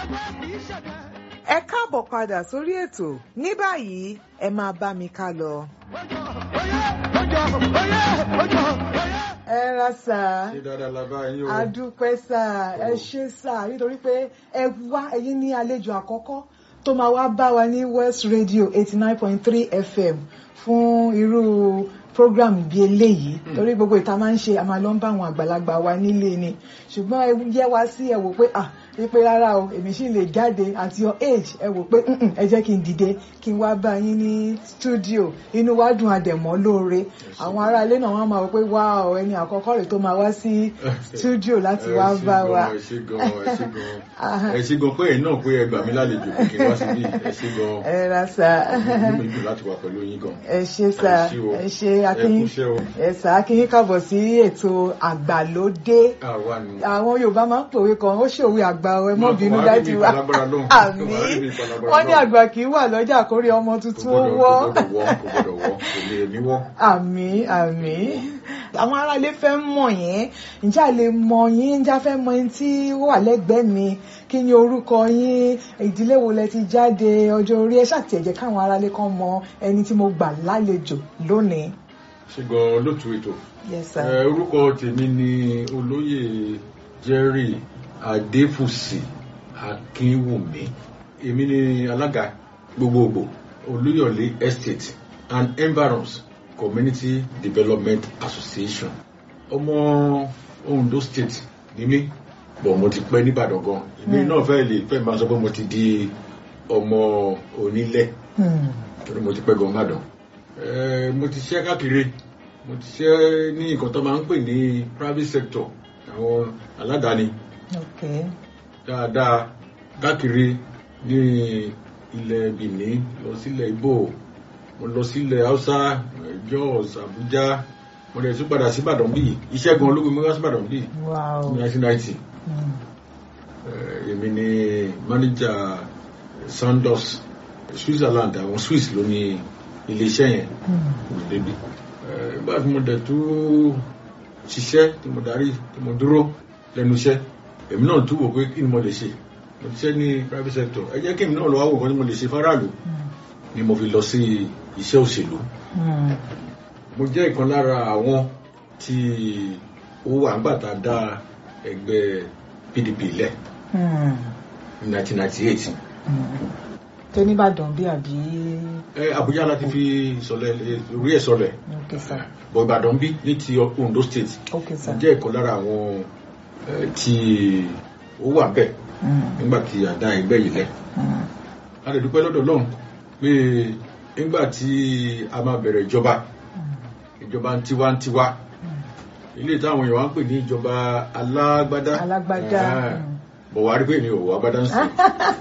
ẹ káàbọ̀ padà sórí ètò ní báyìí ẹ máa bá mi ká lọ. ẹ ra sà ṣé dáadáa la bá yín o. adúpẹ́ sà ẹ ṣé sà nítorí pé ẹ wá ẹ̀yin ní àlejò àkọ́kọ́ tó máa wá bá wa ní West Radio eighty nine point three FM fún irú program bíi eléyìí torí gbogbo ìta máa ń ṣe a máa lọ ń bá àwọn àgbàlagbà wa nílé ni ṣùgbọ́n ẹ yẹ wá sí ẹ wò pé ah wípé rárá o èmi sì lè jáde at your age ẹ wò pé "Mm-mm, ẹ jẹ́ kí n dìde kí n wá bá yín ní studio inú wa dùn àdẹ̀mọ́ lóore àwọn ará ilé náà wọ́n máa wò pé wá ọ ẹni àkọ́kọ́ rẹ̀ tó máa wá sí studio láti wá bá wa. ẹ ṣé gan ẹ ṣé gan ẹ ṣé gan pé ẹ̀yin náà pé ẹ gbà mí lálejò pé kí n wá síbí ẹ ṣé gan ẹ ra sà inú mi dùn láti wà pẹ̀lú yín gan. ẹ ṣé sà Ẹ ṣé o. ẹ ṣé ẹ akínyín kúṣẹ́ o. ẹ sà akínyín kábọ̀ sí ètò àgbàlódé àwa ni. àwọn yorùbá máa ń pòwe kan ó ṣòwe àgbà ọ ẹ mọ bínú Wàá rí dájú mi wa palagbára lóhùn. àmì Wàá rí mi palagbára wọn ní lóhùn. àgbà kì í wà lọ́jà kórè ọmọ kò tuntun ó gbọ́dọ̀ wọ́ kò gbọ́dọ̀ wọ́ kò gbọ́dọ̀ wọ́ kò lè mí wọ́. àmì àmì àwọn aráalé fẹ́ mọ̀ yín ǹjẹ́ a lè mọ̀ yín ǹjẹ́ a fẹ́ mọ̀ yín tí ó wà lẹ́gbẹ̀ẹ́ mi kí ni orúkọ yín ìdílé wo lẹ ti jáde ọjọ́ orí ẹ ṣàtìẹ̀jẹ̀ káwọn aráalé kan mọ ẹni tí mo gbà lálejò lónìí. ṣé gan lótú ètò. yes sir. Ẹ, orúkọ tèmi ni olóyè Jerry Adéfùsì Akínwùmí èmi ni alága gbogbogbò Olúyọ̀lé Estate and Environs Community Development Association ọmọ Ondo State ni mí bọ̀ mo ti pẹ́ nìbàdàn gan èmi Hmm. náà fẹ́ lè fẹ́ máa sọ pé mo ti di ọmọ onílẹ̀ Hmm. torí mo ti pẹ́ gan nìbàdàn Ẹ, mo ti ṣiṣẹ́ káàkiri mo ti ṣiṣẹ́ ní nǹkan tó máa ń pè ní private sector àwọn aládàáni okay. dáadáa káàkiri ní ilẹ̀ Benin lọ sílẹ̀ Ìgbò mo lọ sílẹ̀ Haúsá Jos Abuja mo dẹ̀ tún padà sí Ìbàdàn bíi iṣẹ́ gan ológun mi wá sí Ìbàdàn bíi wow. ní 1990 Hmm. Eh, èmi ni manager Sandoz Switzerland àwọn Swiss ló ní iléeṣẹ́ yẹn Hmm. mo débi Eh, nígbà tí mo dẹ̀ tún ṣiṣẹ́ tí mo darí tí mo dúró lẹ́nu iṣẹ́ èmi náà tún wò pé kí ni mo lè ṣe mo ti ṣe ní private sector ẹ jẹ́ kí èmi náà lọ wá wò kan tí mo lè ṣe fáráàlú Hmm. ni mo fi lọ sí iṣẹ́ òṣèlú Hmm. mo jẹ́ ìkan lára àwọn tí ó wà nígbà tá a dá ẹgbẹ́ PDP lẹ̀ Hmm. ní 1998 Hmm. tó nìbàdàn bí àbí ẹ Àbújá láti fi sọlẹ̀ orí ẹ̀ sọlẹ̀ okay sir bọ̀ Ìbàdàn bí ní ti Ondo State okay sir. mo jẹ́ ìkan lára àwọn eh, tí ó wà bẹ́ẹ̀ Hmm. nígbà tí a dá ẹgbẹ́ yìí lẹ̀ Hmm. a lè dúpẹ́ lọ́dọ̀ Ọlọ́run pé nígbà tí a máa bẹ̀rẹ̀ ìjọba Hmm. ìjọba ń tiwantiwa ilé táwọn èèyàn wá ń pè ní ìjọba alágbádá alágbádá Ah, Hmm. bọ̀ wá rí pé ní òwò agbádá ń sìn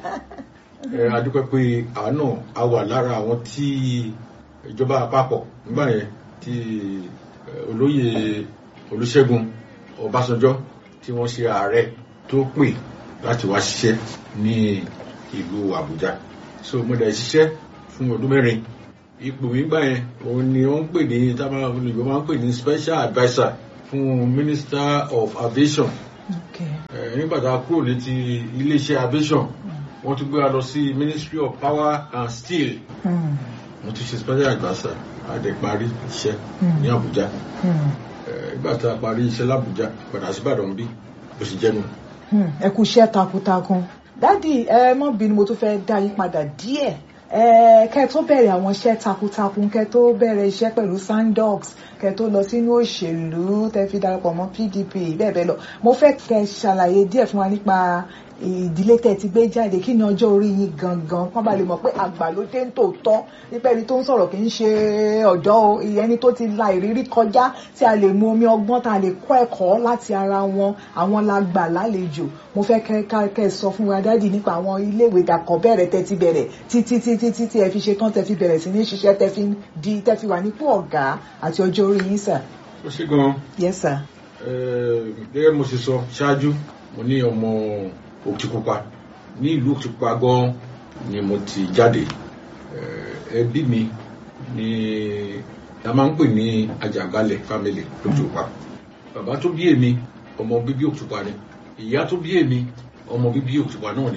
ẹ a dúpẹ́ pé àánú a wà lára àwọn tí ìjọba àpapọ̀ nígbà yẹn tí eh, olóyè Olúṣẹ́gun Ọbásanjọ́ tí wọ́n ṣe ààrẹ tó pè láti wá ṣiṣẹ́ ní ìlú Àbújá so mo dẹ̀ ṣiṣẹ́ fún ọdún mẹ́rin ipò mi gbà yẹn òun ni wọ́n ń pè ní tábà olùgbò máa ń pè ní special adviser fún Minister of Aviation okay. Eh, nígbà tá a kúrò ní ti iléeṣẹ́ aviation wọ́n tún gbé wa lọ sí Ministry of Power and Steel Hmm. wọ́n tún ṣe special adviser àdè parí iṣẹ́ Hmm. ní Àbújá Hmm. Eh, nígbà tá a parí iṣẹ́ l'Àbújá padà sí Ìbàdàn bí bó ṣe jẹ́nu. Hmm, ẹ kú iṣẹ́ takuntakun dádì ẹ mọ́ bínú mo tún fẹ́ dá yín padà díẹ̀ ẹ kẹ́ tó bẹ̀rẹ̀ àwọn iṣẹ́ takuntakun kẹ́ tó bẹ̀rẹ̀ iṣẹ́ pẹ̀lú Sandox kẹ́ tó lọ sínú òṣèlú tẹ́ fi darapọ̀ mọ́ PDP bẹ́ẹ̀ bẹ́ẹ̀ lọ mo fẹ́ kẹ́ ṣàlàyé díẹ̀ fún wa nípa ìdílé tẹ́ ti gbé jáde kí ni ọjọ́ orí yín gangan kán bá lè mọ̀ pé àgbàlódé ń tòótọ́ nípa ẹni tó ń sọ̀rọ̀ kì í ṣe ọ̀dọ́ o ẹni tó ti la ìrírí kọjá tí a lè mu omi ọgbọ́n tá a lè kọ́ ẹ̀kọ́ láti ara wọn àwọn la gbà lálejò mo fẹ́ kẹ́ ká- kẹ́ ẹ sọ fún wa dádì nípa àwọn iléèwé dàkọ̀ bẹ̀rẹ̀ tẹ́ ti bẹ̀rẹ̀ títí títí títí ẹ fi ṣe tán tẹ́ fi bẹ̀rẹ̀ sí ní ṣiṣẹ́ tẹ́ fi di tẹ́ fi wà nípò ọ̀gá àti ọjọ́ orí yín sà. ó ṣe gan-an yes sir. Eh, gẹ́gẹ́ mo ṣe sọ ṣáájú mo ní ọmọ Òkìtìpupa ní ìlú Òkìtìpupa gan ni mo ti jáde Eh, ẹbí mi ni a máa ń pè ní Àjàgbálẹ̀ family l'Òkìtìpupa bàbá tó bí èmi ọmọ bíbí Òkìtìpupa ni ìyá tó bí èmi ọmọ bíbí Òkìtìpupa náà ni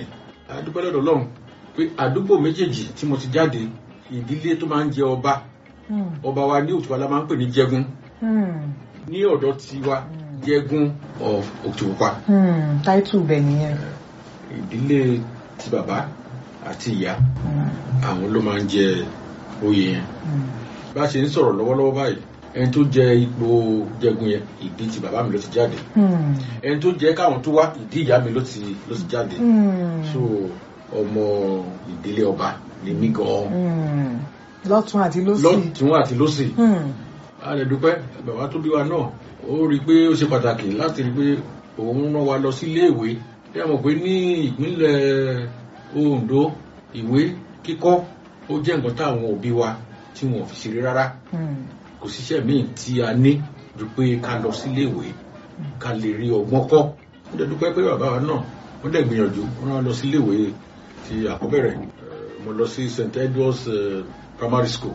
adúpẹ́ lọ́dọ̀ Ọlọ́run pé àdúgbò méjèèjì tí mo ti jáde ìdílé tó máa ń jẹ ọba Hmm. ọba wa ní Òtùpá la máa ń pè ní Jẹgun Hmm. ní ọ̀dọ̀ tiwa Jẹgun of Òtùpá Hmm. táìtù bẹ̀ nìyẹn. ìdílé ti bàbá àti ìyá Hmm. àwọn ló máa ń jẹ oyè yẹn Hmm. bá a ṣe ń sọ̀rọ̀ lọ́wọ́lọ́wọ́ báyìí ẹni tó jẹ ipò Jẹgun yẹn ìdí ti bàbá mi ló ti jáde Hmm. ẹni tó jẹ káwọn tó wá ìdí ìyá mi ló ti ló ti jáde Hmm. so ọmọ ìdílé ọba ni mí gan Hmm. lọ́tún àti lósì. lọ́tún àti lọ́sì Hmm. a lè dúpẹ́ bàbá tó bí wa náà ó rí i pé ó ṣe pàtàkì láti rí i pé òun rán wa lọ sí iléèwé bí a mọ̀ pé ní ìpínlẹ̀ Ondo ìwé kíkọ́ ó jẹ́ nǹkan táwọn òbí wa tí wọn ò fi ṣeré rárá Hmm. kò síṣẹ́ míì tí a ní ju pé ká lọ sí iléèwé ká lè rí ọgbọ́n kọ́ ó lè dúpẹ́ pé bàbá wa náà wọ́n dẹ̀ gbìyànjú wọ́n rán wa lọ sí iléèwé ti àkọ́bẹ̀rẹ̀ Eh, mo lọ sí St Edward's eh, Primary School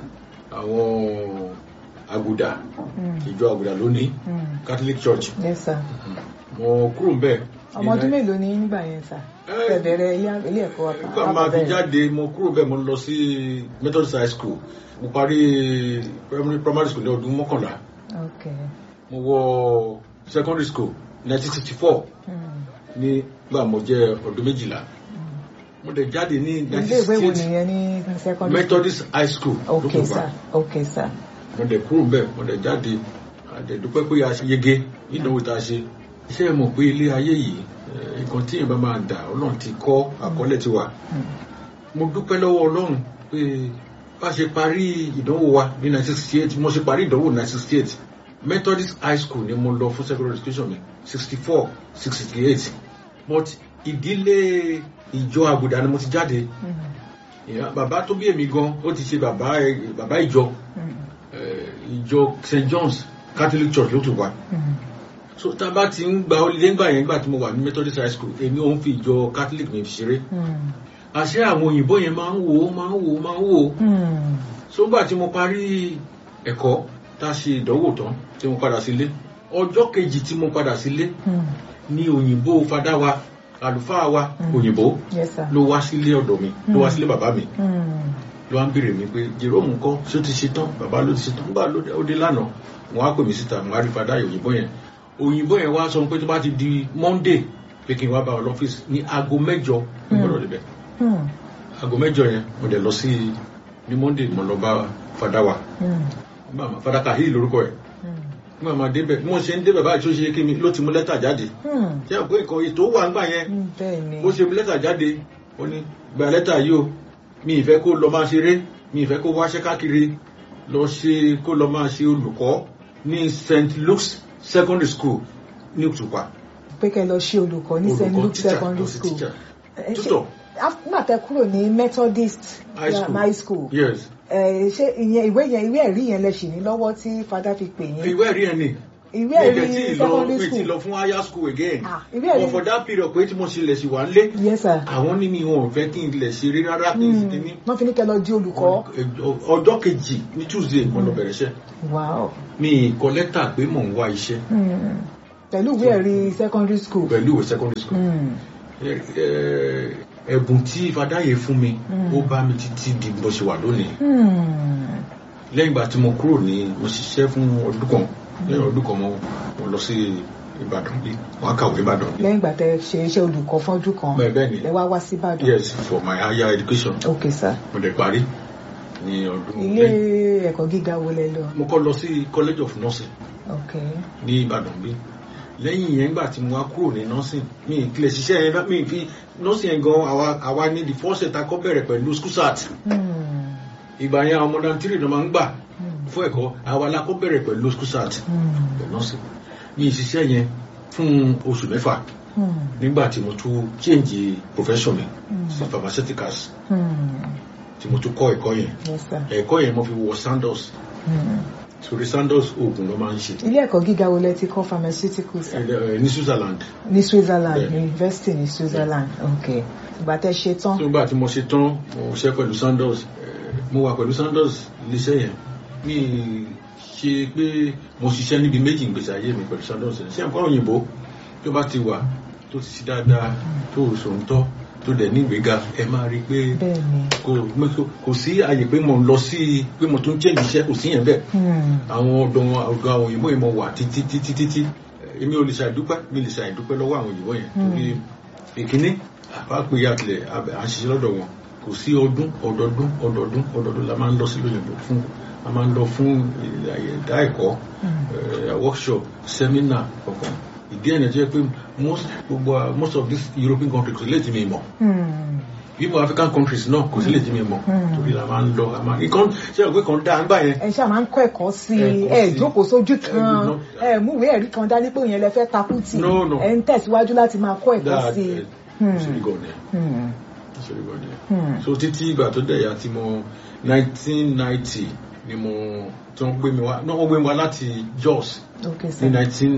àwọn àgùdà Hmm. ìjọ àgùdà lónìí Hmm. Catholic Church yes sir. mo kúrò ń bẹ̀. ọmọ ọdún mélòó ni nígbà yẹn sà. Eh, ẹ bẹ̀rẹ̀ ilé ilé ẹ̀kọ́ nígbà máa fi jáde mo kúrò bẹ́ẹ̀ mo lọ sí Methodist High School mo parí primary primary school ní ọdún mọ́kànlá ok. mo wọ secondary school 1964 Hmm. nígbà mo jẹ́ ọdún méjìlá mo dẹ̀ jáde ní ilé ìwé wo 1968 nìyẹn ní secondary Methodist High School ok lókùnfà sir ok sir. mo dẹ̀ kúrò bẹ́ẹ̀ mo dẹ̀ jáde àdẹ̀dúpẹ́ pé a ṣe yege ìdánwò tá a ṣe iṣẹ́ mọ̀ pé ilé ayé yìí eh, nǹkan tí èèyàn bá máa dà ọlọ́run ti kọ́ àkọọ́lẹ̀ ti wà Hmm. mo dúpẹ́ lọ́wọ́ ọlọ́run pé bá ṣe parí ìdánwò wa ní 1968 mo ṣe parí ìdánwò 1968 Methodist High School ni mo lọ fún secondary education mi 64 68 but ìdílé ìjọ àgùdà ni mo ti jáde Hmm. ìyá- bàbá tó bí èmi gan ó ti ṣe bàbá bàbá ìjọ Hmm. eh, ìjọ St John's Catholic Church ló tún wà Hmm. so tá a bá ti ń gba holiday ńgbà yẹn gbà tí mo wà ní Methodist High School èmi ò ń fi ìjọ Catholic mi fi ṣeré Hmm. àṣé àwọn òyìnbó yẹn máa ń wò ó máa ń wò ó máa ń wò ó Hmm. sógbà tí mo parí ẹ̀kọ́ tá a ṣe ìdánwò tán tí mo padà sílé ọjọ́ kejì tí mo padà sílé Hmm. ní òyìnbó fadá wa àlùfáà wa Mm. òyìnbó yes sir. ló wá sílé ọ̀dọ̀ mi ló wá sílé bàbá mi Hmm. ló wá ń béèrè mi pé Jerome ńkọ́ ṣé ó ti ṣe tán bàbá ló ti ṣe tán nígbà ló dé- ó dé lánàá wọn á pè mí síta wọn á rí fadá òyìnbó yẹn òyìnbó yẹn wá sọ pé tó bá ti di Monday pé kí n wá bá ọ lọ́fíìsì ní aago mẹ́jọ ní Mm. gbọ́dọ̀ débẹ̀ Hmm. aago mẹ́jọ yẹn mo dẹ̀ lọ sí ní Monday mo lọ bá fadá wa Hmm. nígbà máa fadá Kahil lórúkọ ẹ̀ Hmm. nígbà máa débẹ̀ bí wọ́n ṣe ń débẹ̀ báyìí tó ṣe kí mi ló ti mú lẹ́tà jáde Hmm. ṣé àpò ìkọ̀ ètò wà ńgbà yẹn Hmm. bẹ́ẹ̀ ni. bó ṣe mú lẹ́tà jáde ó ní gba lẹ́tà yìí o mi ìfẹ́ kó lọ máa ṣeré mi ìfẹ́ kó wáṣẹ́ káàkiri lọ ṣe kó lọ máa ṣe olùkọ́ ní St Luke's Secondary School ní Òtùpá pé kẹ́ lọ ṣe olùkọ́ ní st olùkọ́ luke teacher secondary lọ sí school teacher Ẹ ṣe- tutor af- nígbà tẹ́ kúrò ní methodist high school high school yes ẹ, ṣé ìyẹn ìwé yẹn ìwé ẹ̀rí yẹn lẹ ṣì ní lọ́wọ́ tí fada fi pè yín ìwé ẹ̀rí ẹ̀ ni ìwé mi ẹ̀rí ìdẹ̀ tí ì lọ secondary mi ti school lọ fún higher school again Ah, ìwé ẹ̀rí but for that period pé tí mo ṣe lẹ̀ sí wà ń lé yes sir àwọn ní mi wọn ò fẹ́ kí n lẹ̀ ṣeré rárá kí n sì kí ní wọ́n fi ní kẹ́ lọ di olùkọ́ ọjọ́ kejì ní Tuesday mo lọ bẹ̀rẹ̀ iṣẹ́ wow mi kọ lẹ́tà pé mò ń wá iṣẹ́ Hmm. pẹ̀lú ìwé ẹ̀rí secondary school pẹ̀lú ìwé secondary school Hmm. Ẹ- ẹ- ẹ̀bùn tí Fàdáyé fún mi Mm. ó bá mi títí di bó ṣe wà lónìí Hmm. lẹ́yìn ìgbà tí mo kúrò ní mo ṣiṣẹ́ fún ọdún kan lẹ́yìn ọdún kan mo mo lọ sí Ìbàdàn bí wọ́n á kàwé Ìbàdàn lẹ́yìn ìgbà tẹ́ ṣe iṣẹ́ olùkọ́ fọ́dún kan bẹ́ẹ̀ bẹ́ẹ̀ ni lẹ wá wá sí Ìbàdàn yes for my higher education ok sir mo dẹ̀ parí ní ọdún ilé lẹ́yìn- ẹ̀kọ́ gíga wo lẹ lọ mo kọ́ lọ sí College of Nursing ok ní Ìbàdàn bí lẹ́yìn yẹn gbà tí mo wá kúrò ní nursing mi ìpìlẹ̀ ṣiṣẹ́ yẹn náà, mi fi nursing yẹn gan àwa àwa ní the first set akọ́ bẹ̀rẹ̀ pẹ̀lú school start Hmm. ìgbà yẹn àwọn ọmọdé tírì náà máa ń gbà Hmm. fún ẹ̀kọ́ àwa la kọ́ bẹ̀rẹ̀ pẹ̀lú school start Hmm. pẹ̀lú nursing mi ìṣiṣẹ́ yẹn fún oṣù mẹ́fà Hmm. nígbà tí mo tún change profession mi Hmm. sí pharmaceuticals Hmm. tí mo tún kọ́ ẹ̀kọ́ yẹn yes sir ẹ̀kọ́ yẹn mo fi wọ Sandoz Hmm. torí Sandoz oògùn ló máa ń ṣe ilé ẹ̀kọ́ gíga wo lẹ ti kọ́ pharmaceuticals Ẹ- ẹ, ní Switzerland ní Switzerland Bẹ́ẹ̀. university ní Switzerland ok ìgbà tẹ́ ṣe tán nígbà tí mo ṣe tán mo ṣe pẹ̀lú Sandoz eh, mo wà pẹ̀lú Sandoz iléeṣẹ́ yẹn mi ṣe pé mo ṣiṣẹ́ níbi méjì ìgbésí ayé mi pẹ̀lú Sandoz ṣé nǹkan òyìnbó tó bá ti wà tó ti ṣe dáadáa tó sòǹtọ́ tó dẹ̀ ní ìgbéga ẹ máa rí i pé bẹ́ẹ̀ ni kò kò- kò sí àyè pé mo ń lọ sí pé mo tún change iṣẹ́ kò sí yẹn bẹ́ẹ̀ Hmm. àwọn ọ̀dọ́ ọ̀dọ́ àwọn òyìnbó yẹn mo wà títí títí títí èmi ò lè ṣàìdúpẹ́ mi lè ṣàìdúpẹ́ lọ́wọ́ àwọn òyìnbó yẹn torí ìkíní àbá pé àtìlẹ̀ à ń ṣiṣẹ́ lọ́dọ̀ wọn kò sí ọdún ọdọọdún ọdọọdún ọdọọdún la máa ń lọ sí lóyìnbó fún a máa ń lọ fún ẹ̀dá ẹ̀kọ́ eh, workshop seminar ọ̀kan ìdí ẹ̀nà tó yẹ pé most gbogbo most of these European countries kò sí lè ti mi mọ̀ Hmm. even African countries náà kò sí lè ti mi mọ̀ Hmm. torí la máa ń lọ a máa nǹkan ṣe é pé kan dáa ń gbà yẹn ẹ ṣáà máa ń kọ́ ẹ̀kọ́ sí i Ẹ̀kọ́ ẹ sí i. jókòó sójú Ẹ kan gbọ́dọ̀- ẹ múwèé ẹ̀rí kan dání pé òyìn lẹ fẹ́ takú tì No, no. ẹ ń tẹ̀síwájú láti máa kọ́ ẹ̀kọ́ dáa sí i. ẹ Hmm. ṣe gan ni Hmm. ṣe gan ni Hmm. so títí ìgbà tó dẹ̀ ya tí mo 1990 ni mo tí wọ́n gbé mi wá náà wọ́n gbé mi wá láti Jos ok ní sir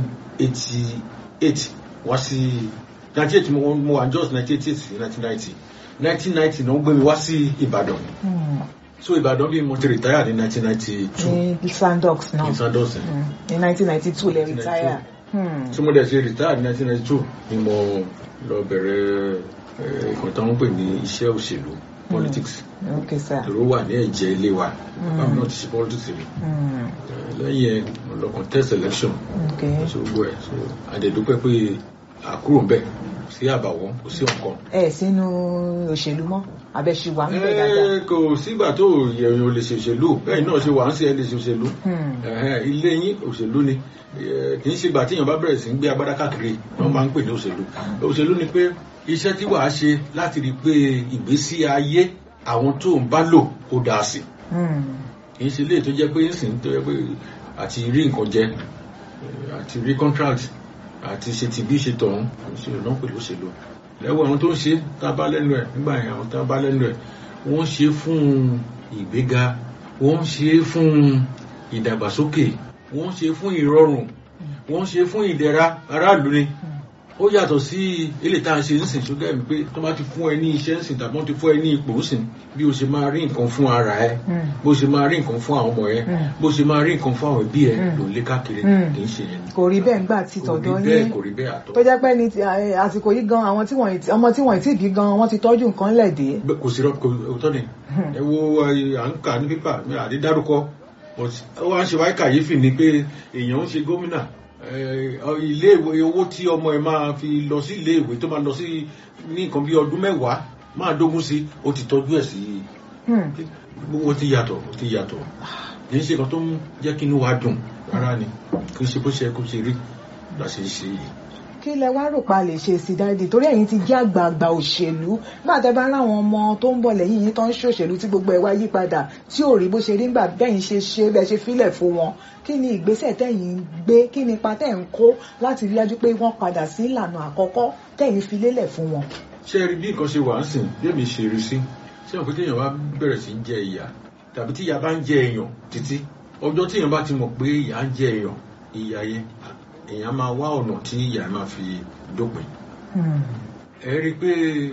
1988 wá sí 98 mo mo wà ní Jos 1988 sí 1990 1990 náà wọ́n gbé mi wá sí Ìbàdàn Hmm. so Ìbàdàn bí mo ti retire ní 1992 ní Sandox náà ní Sandosin Hmm. ní 1992 lẹ retire. Hmm. tí mo dẹ̀ ṣe retire ní 1992 ni mo lọ bẹ̀rẹ̀ eh, nǹkan tó ń pè ní iṣẹ́ òṣèlú politics ok sir. ló wà ní ẹ̀jẹ̀ ilé wa bàbá mi náà ti ṣe politics rí Hmm. Eh, lẹ́yìn ẹ̀ mo lọ contest election ok ṣe gbogbo ẹ̀ so àdẹ̀dúpẹ́ pé àkúrò ń bẹ̀ kò sí àbàwọ́n kò sí ọ̀kan. ẹ sínú òṣèlú mọ́ abẹ́ṣiwà ń bẹ̀ dáadáa. Eh, kò sígbà tó yẹ̀yìn ò lè ṣe òṣèlú bẹ́ẹ̀ náà ṣe wà ń ṣe ẹ lè ṣe òṣèlú Hmm. Ẹ̀hẹ́n, ilé yín òṣèlú ni Eh, kì í ṣe ìgbà tí èèyàn bá bẹ̀rẹ̀ sí ń gbé agbádá káàkiri wọ́n máa ń pè ní òṣèlú òṣèlú ni pé iṣẹ́ tí wàá ṣe láti rí i pé ìgbésí ayé àwọn tó ń bá lò kó dáa sí Hmm. kì í ṣe ilé tó jẹ́ pé ń sìn tó jẹ́ pé àti rí nǹkan jẹ eh, àti rí contract àti ṣe ti bí ṣe tọ̀hún òṣèlú náà pẹ̀lú òṣèlú lẹ́wọ̀ àwọn tó ń ṣe tá a bá lẹ́nu ẹ̀ nígbà yẹn àwọn tá a bá lẹ́nu ẹ̀ wọ́n ṣe fún ìgbéga wọ́n ṣe fún ìdàgbàsókè wọ́n ṣe fún ìrọ̀rùn wọ́n ṣe fún ìdẹ̀ra aráàlú ni ó yàtọ̀ sí ilé tá a ṣe ń sìn ṣúgẹ́ mi pé tó bá ti fún ẹ ní iṣẹ́ ń sìn tàbí wọ́n ti fún ẹ ní ipò ń sìn bí o ṣe máa rí nǹkan fún ara ẹ Hmm. bó ṣe máa rí nǹkan fún àwọn ọmọ ẹ Mm. bó ṣe máa rí nǹkan fún àwọn ẹbí ẹ Mm. ló ń lé káàkiri Mm. kì í ṣe yẹn ni. kò rí bẹ́ẹ̀ ńgbà tí kò rí tọ̀dọ̀ bẹ́ẹ̀ yín kò rí bẹ́ẹ̀ àtọ́ tó jẹ́ pé ní ti- ẹ, àsìkò yìí gan àwọn tí wọ́n ì tí- ọmọ tí wọ́n ì tí bí gan wọ́n ti tọ́jú nǹkan lẹ̀ dé. Bẹ́- kò sí rọ- kò òótọ́ ni ẹ wo ẹ, à ń kà ní pépà mi àdé dárúkọ but ó wá ń ṣe wáyé kàyéfì ni pé èèyàn ń ṣe gómìnà ẹ, ọ, ilé ìwé owó tí ọmọ ẹ máa fi lọ sí ilé ìwé tó máa lọ sí ní nǹkan bí ọdún mẹ́wàá máa dógún sí ó ti tọ́jú ẹ̀ sí Hmm. gbogbo ti yàtọ̀ ó ti yàtọ̀ kì í ṣe kan tó ń jẹ́ kí inú wa dùn rárá ni kì í ṣe bó ṣe yẹ kó ṣe rí la ṣe ń ṣe yìí. kí lẹ wá rò pa lè ṣe sí dáadé torí ẹ̀yin ti jẹ́ àgbààgbà òṣèlú nígbà tẹ́ bá ráwọn ọmọ tó ń bọ̀ lẹ́yìn yín tó ń ṣòṣèlú tí gbogbo ẹ̀ wá yí padà tí ò rí bó ṣe rí nígbà bẹ́yìn ṣe ṣe bẹ́ẹ̀ ṣe fílẹ̀ fún wọn kí ni ìgbésẹ̀ tẹ́yìn ń gbé kí ni ipa tẹ́ ń kó láti rí dájú pé wọ́n padà sí ìlànà àkọ́kọ́ tẹ́yìn fi lélẹ̀ fún wọn. ṣé ẹ rí bí nǹkan ṣe wà ń sìn bí èmi ṣe rí sí ṣé òkú téèyàn bá bẹ̀rẹ̀ sí ń jẹ ìyà tàbí tí ìyà bá ń jẹ èèyàn títí ọjọ́ téèyàn bá ti mọ̀ pé ìyà ń jẹ èèyàn ìyà yẹn èèyàn máa wá ọ̀nà tí ìyà máa fi dópin Hmm. ẹ rí i pé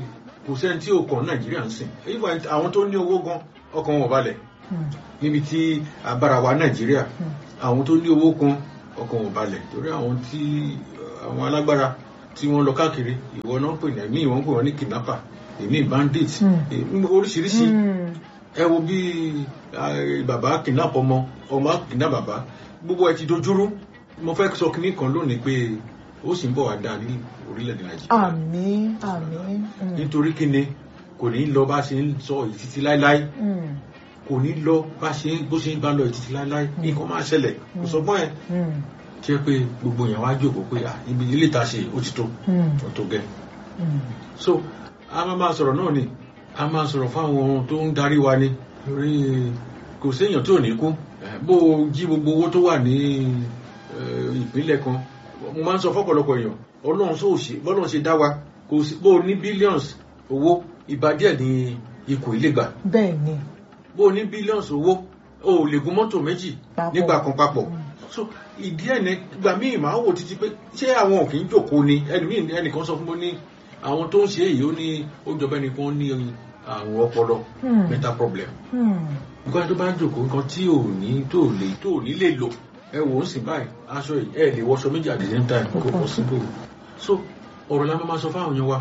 kò sẹ́ni tí ò kàn nàìjíríà ń sìn even àwọn tó ní owó gan ọkàn wọn ò balẹ̀ Hmm. níbi tí abára wa nàìjíríà Hmm. àwọn tó ní owó kan ọkàn wọn balẹ̀ torí àwọn tí àwọn alágbára tí wọ́n lọ káàkiri ìwọ náà pè ní ẹ̀mí ìwọ̀n pè wọ́n ní kidnapper èmi bandit Hmm. èmi oríṣiríṣi Hmm. ẹ wo bí eh, bàbá kidnap ọmọ ọmọ kidnap bàbá gbogbo ẹ ti dojúrú mo fẹ́ sọ kínní kan lónìí pé ó sì ń bọ̀ wá dáa ní orílẹ̀-èdè nàìjíríà àmín àmín. Hmm. nítorí kíni kò ní lọ bá ṣe ń sọ èyí títí láéláé Hmm. kò ní lọ bá ṣe ń bó ṣe ń bá lọ èyí títí láéláé nǹkan máa ṣẹlẹ̀ kò sọ fún ẹ Hmm. jẹ́ pé gbogbo èèyàn wá jókòó pé ah ibi ilé ìta ṣe ó ti tó Hmm. ó tó gẹ́ Hmm. so a máa máa sọ̀rọ̀ náà ni a máa sọ̀rọ̀ fáwọn tó ń darí wa ni torí kò séèyàn tó ní kú Eh, bó o jí gbogbo owó tó wà ní eh, ìpínlẹ̀ kan mo máa ń sọ fọ́pọ̀lọpọ̀ èèyàn ọlọ́run sóò ṣe bọ́lọ́run ṣe dá wa kò sí bó o ní billions owó ìbàdíẹ̀ ní ikùn ilé gbà bẹ́ẹ̀ ni. bó o ní billions owó o ò lè gun mọ́tò méjì Papọ̀. nígbà kan papọ̀ so ìdí ẹ̀ ní ìgbà míì máa wò títí pé ṣé àwọn ò kì í jòkó ni ẹlòmíì ẹnìkan sọ fún mi ní àwọn tó ń ṣe èyí ó ní ó jọba ẹnìkan ní àrùn ọpọlọ Hmm. mental problem Hmm. nǹkan tó bá ń jòkó nǹkan tí ò ní tó lè tó ní lè lò ẹ wò ó sì báyìí aṣọ yìí ẹ lè wọṣọ méjì at the same time kò possible so ọ̀rọ̀ la máa sọ fáwọn yẹn wa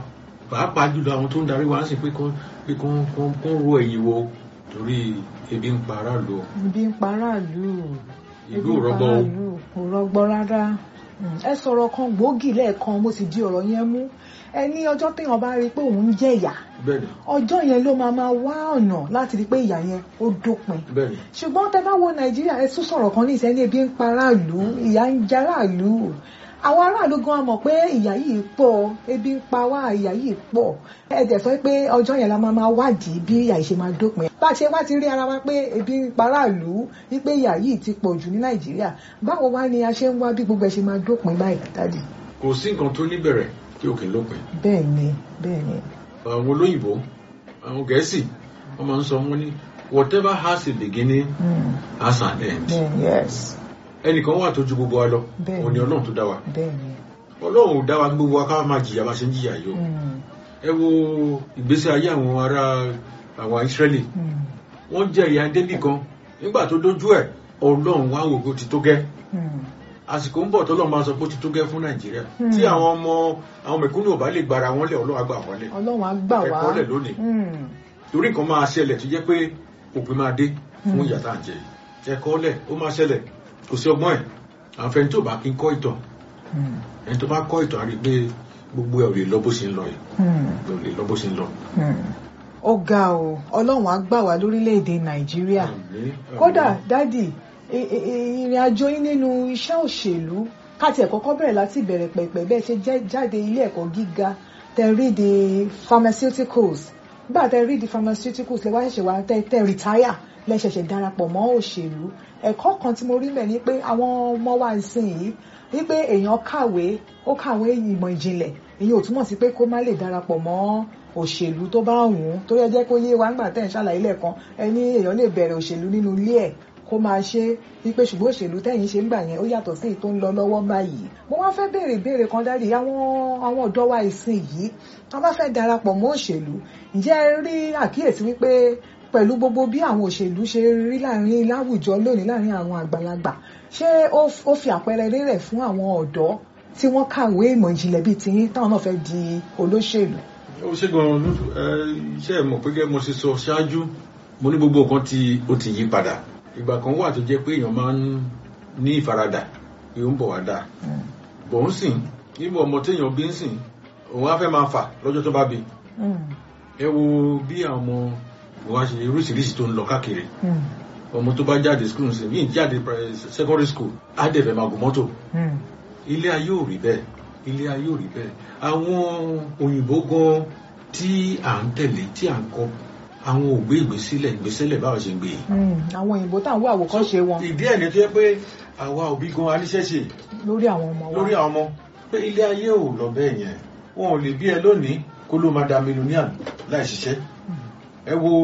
pàápàá jùlọ àwọn tó ń darí wa ń sìn pé kán pé kán kán kán ro ẹ̀yìn wo torí ebi ń pa aráàlú o. ibi ń paráàlú ìlú ò rọgbọ o. kò rọgbọ rárá Mm, ẹ sọ̀rọ̀ kan gbòógì lẹ́ẹ̀kan mo sì di ọ̀rọ̀ yẹn mú ẹ ní ọjọ́ téèyàn bá rí i pé òun ń jẹ̀yà bẹ́ẹ̀ni ọjọ́ yẹn ló máa máa wá ọ̀nà láti rí i pé ìyà yẹn ó dópin bẹ́ẹ̀ni ṣùgbọ́n tẹ bá wo nàìjíríà ẹ tún sọ̀rọ̀ kan ní ìsẹ́ni ebi ń paráàlú ìyà ń jaráàlú àwọn aráàlú gan mọ̀ pé ìyà yìí pọ̀ ebi ń pa wá ìyà yìí pọ̀ ẹ dẹ̀ sọ pé ọjọ́ yẹn la máa máa wádìí bí ìyà yìí ṣe máa dópin bá a ṣe wá ti rí ara wa pé ebi ń paráàlú wípé ìyà yìí ti pọ̀ jù ní nàìjíríà báwo wá ni a ṣe ń wá bí gbogbo ẹ ṣe máa dópin báyìí dádì. kò sí nǹkan tó níbẹ̀rẹ̀ tí ò kì í lópin. bẹ́ẹ̀ ni bẹ́ẹ̀ ni. àwọn olóyìnbó àwọn gẹ̀ẹ́sì wọ́n máa ń sọ wọ́n ní whatever has a beginning Mm, has an end. bẹ́ẹ̀ ni yes ẹnìkan wà tó ju gbogbo wa lọ Bẹ́ẹ̀ni. òun ni ọlọ́run tó dá wa bẹ́ẹ̀ ni. ọlọ́run ò dá wa gbogbo wa ká máa jìyà bá ṣe ń jìyà yìí o Mm, ẹ wo ìgbésí ayé àwọn ará àwọn Ísírẹ́lì mm, wọ́n jẹ ìyà débì kan nígbà tó dójú ẹ̀ ọlọ́run wá wò pé ó ti tó gẹ́ mm. àsìkò ń bọ̀ tọ́lọ́ máa sọ pé ó ti tó gẹ́ fún Nàìjíríà Hmm. tí àwọn ọmọ àwọn mẹ̀kúnnù ò bá lè gbára wọn lẹ̀ ọlọ́run á gbà wọ́n lẹ̀ ọlọ́run á gbà wá. ẹ̀kọ́ lẹ̀ lónìí Mm, torí nǹkan máa ṣẹlẹ̀ tó jẹ́ pé òpin máa dé fún Hmm. ìyà tá à ń jẹ yìí. ẹ̀kọ́ lẹ̀ ó máa ṣẹlẹ̀ kò sí ọgbọ́n ẹ̀ àfẹn tó bá kí ń kọ́ ìtàn mm, ẹni tó bá kọ́ ìtàn á rí i pé gbogbo ẹ̀ ò lè lọ bó ṣe ń lọ yìí mm. ò lè lọ bó ṣe ń lọ. Hmm. ó ga o ọlọ́run á gbà wá lórílẹ̀‐èdè nàìjíríà Àmín, àmín. kódà dádì i- i- i- ìrìn àjò yín nínú iṣẹ́ òṣèlú káti ẹ̀ kọ́kọ́ bẹ̀rẹ̀ láti bẹ̀rẹ̀ pẹ̀pẹ̀ bẹ́ẹ̀ ṣe jẹ́- jáde ilé ẹ̀kọ́ gíga tẹ rí di pharmaceuticals nígbà tẹ rí di pharmaceuticals lẹ wá ṣẹ̀ṣẹ̀ wá tẹ tẹ retire lẹ ṣẹ̀ṣẹ̀ darapọ̀ mọ́ òṣèlú ẹ̀kọ́ kan tí mo rí mẹ́ ni pé àwọn ọmọ wa ń sìn yìí wípé èèyàn kàwé ó kàwé ìmọ̀ ìjìnlẹ̀ èyí ò túmọ̀ sí pé kó má lè darapọ̀ mọ́ òṣèlú tó bá wù ú torí ẹ jẹ́ kó yé wa nígbà tẹ́ ń ṣàlàyé lẹ́ẹ̀kan ẹni èèyàn lè bẹ̀rẹ̀ òṣèlú nínú ilé ẹ̀ kó máa ṣe wípé ṣùgbọ́n òṣèlú tẹ́yìn ṣe ń gbà yẹn ó yàtọ̀ sí èyí tó ń lọ lọ́wọ́ báyìí mo wá fẹ́ béèrè ìbéèrè kan dárí àwọn àwọn ọ̀dọ́ wa ìsìn yìí wọ́n bá fẹ́ darapọ̀ mọ́ òṣèlú ǹjẹ́ ẹ rí àkíyèsí wípé pẹ̀lú gbogbo bí àwọn òṣèlú ṣe rí láàrin láwùjọ lónìí láàrin àwọn àgbàlagbà ṣé ó f- ó fi àpẹẹrẹ rere fún àwọn ọ̀dọ́ tí wọ́n kàwé ìmọ̀ ìjìnlẹ̀ bíi tiyín táwọn náà fẹ́ di olóṣèlú. ó ṣe gan-an lóṣù ẹ iṣẹ́ ẹ̀ mọ̀ pé gẹ́gẹ́ mo ṣe sọ ṣáájú mo ní gbogbo nǹkan tí ó ti yí padà ìgbà kan wà tó jẹ́ pé èèyàn máa ń ní ìfaradà pé ó ń bọ̀ wá dáa Mm. bọ̀ ń sìn níbo ọmọ téèyàn bí ń sìn òun á fẹ́ máa fà lọ́jọ́ tó bá bí Mm. ẹ wo bí àwọn ọmọ wa ṣe oríṣiríṣi tó ń lọ káàkiri Mm. ọmọ tó bá jáde school ń sìn yìí jáde pri- secondary school á dẹ̀ fẹ́ máa gùn mọ́tò Mm. ilé ayé ò rí bẹ́ẹ̀ ilé ayé ò rí bẹ́ẹ̀ àwọn òyìnbó gan tí à ń tẹ̀lé tí à ń kọ́ àwọn ò gbé ìgbésílẹ̀ ìgbésílẹ̀ báwo ṣe ń gbé yìí. Mm. àwọn òyìnbó táwọn wo àwòkọ́ṣe wọn ìdí ẹ̀ ní tó yẹ pé àwa òbí gan aníṣẹ́ṣe lórí àwọn ọmọ wa. lórí àwọn ọmọ pé ilé ayé ò lọ bẹ́ẹ̀ yẹn wọn ò lè bí ẹ lónìí kó ló máa da mílíọ̀nìyàn láì ṣiṣẹ́ ẹ wo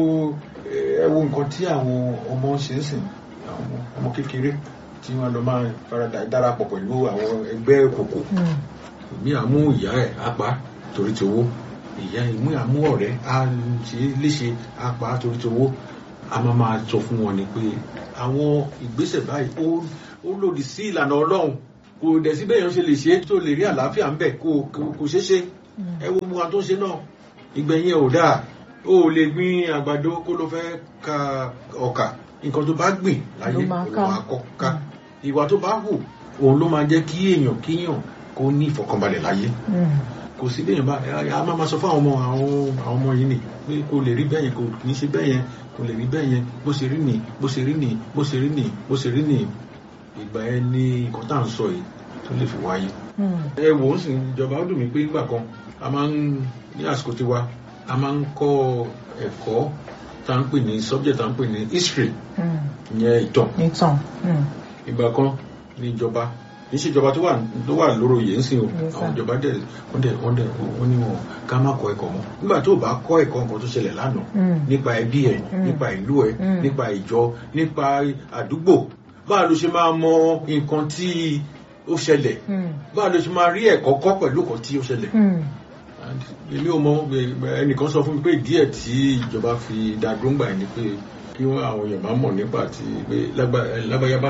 ẹ wo nǹkan tí àwọn ọmọ ṣe ń sìn àwọn ọmọ kékeré tí wọn lọ máa faradà darapọ̀ pẹ̀lú àwọn ẹgbẹ́ òkùnkùn Mm. èmi àmú ìyá ẹ̀ apá torí ti owó ìyá ìmú àmú ọ̀rẹ́ á ṣe é léṣe apá torí ti owó a máa máa sọ fún wọn ni pé àwọn ìgbésẹ̀ báyìí ó ó lòdì sí ìlànà ọlọ́run kò dẹ̀ sí bẹ́ẹ̀ yẹn ṣe lè ṣe é tó lè rí àlàáfíà ń bẹ̀ kò kò- kò ṣeé ṣe ẹ wo mu wa tó ń ṣe náà ìgbẹ̀yìn ẹ̀ ò dáa ó lè gbin àgbàdo kó ló fẹ́ ka ọkà nǹkan tó bá gbìn láyé Ló máa ló ká. máa kọ́ ká ìwà tó bá hù òun ló máa jẹ́ kí èèyàn kíyàn kó ní ìfọ̀kànbalẹ̀ láyé Mm. kò sí bẹ́ẹ̀ bá a máa ma sọ fún àwọn ọmọ àwọn àwọn ọmọ yìí nì pé kò lè rí bẹ́ẹ̀ yẹn kò kì í ṣe bẹ́ẹ̀ yẹn kò lè rí bẹ́ẹ̀ yẹn bó ṣe rí nì bó ṣe rí nì bó ṣe rí nì bó ṣe rí nì ìgbà yẹn ni nǹkan tá à ń sọ yìí tó lè fi wáyé. Mm. ẹ wò ó sì ìjọba ó dùn mí pé nígbà kan a máa ń ní àsìkò tiwa a máa ń kọ́ ẹ̀kọ́ tá à ń pè ní subject tá à ń pè ní history Mm. ìyẹn ìtàn ìtàn. Mm. ìgbà kan ní ìjọba kì í ṣe ìjọba tó wà tó wà lóró yìí ń sìn o Yes, sir. àwọn ìjọba dẹ̀ wọ́n dẹ̀ wọ́n dẹ̀ wọ́n ní wọn ká má kọ́ ẹ̀kọ́ mọ́ nígbà tó o bá kọ́ ẹ̀kọ́ nǹkan tó ṣẹlẹ̀ lánàá Mm. nípa ẹbí ẹ Mm. nípa ìlú ẹ Mm. nípa ìjọ nípa àdúgbò báwo ló ṣe máa mọ nǹkan tí ó ṣẹlẹ̀ Mm. báwo ló ṣe máa rí ẹ̀kọ́ kọ́ pẹ̀lú nǹkan tí ó ṣẹlẹ̀ Mm. And èmi ò mọ ẹ- ẹnìkan sọ fún mi pé díẹ̀ tí ìjọba fi dá dúngbà yẹn ni pé kí wọ́n àwọn èèyàn máa mọ̀ nípa ti pé lágbá- ẹ, lágbáyá báyìí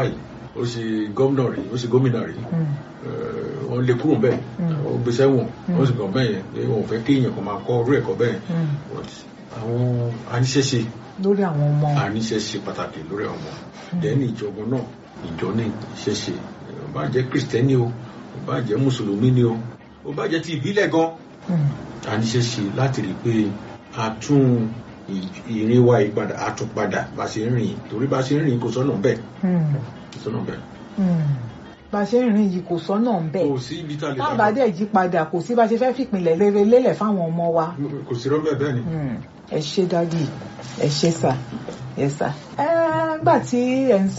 ó ṣe gómìnà rí ó ṣe gómìnà rí Mm. Eh, wọ́n lè kúrò bẹ́ẹ̀ Mm. ó gbé sẹ́wọ̀n Mm. wọ́n sì kàn bẹ́ẹ̀ yẹn pé wọn ò fẹ́ kí èèyàn kan máa kọ́ orú ẹ̀kọ́ bẹ́ẹ̀ Mm. But àwọn aníṣẹ́ṣe lórí àwọn ọmọ aníṣẹ́ṣe pàtàkì lórí àwọn ọmọ dẹ́ni ìjọba náà ìjọ ní ìṣẹ́ṣe ó bá jẹ́ kristẹni o ó bá jẹ́ mùsùlùmí ni o ó bá jẹ́ ti ìbílẹ̀ gan Mm. aníṣẹ́ṣe láti rí i pé a tún ì- ìrìn wa ìpadà a tún padà bá ṣe ń rìn torí bá ṣe ń rìn kò sọ́nà bẹ́ẹ̀ Mm. kò sọ́nà bẹ́ẹ̀ Mm. bá a ṣe ń rìn yìí kò sọ́nà ń bẹ̀ kò sí ibi tá a lè tá a bá dẹ̀ yí padà kò sí bá a ṣe fẹ́ fìpìlẹ̀ rere lélẹ̀ fáwọn ọmọ wa. kò sí rọ́bẹ̀ bẹ́ẹ̀ ni. Mm. ẹ ṣé dádì ẹ ṣé sà ẹ sà. ẹ nígbà tí ẹ ń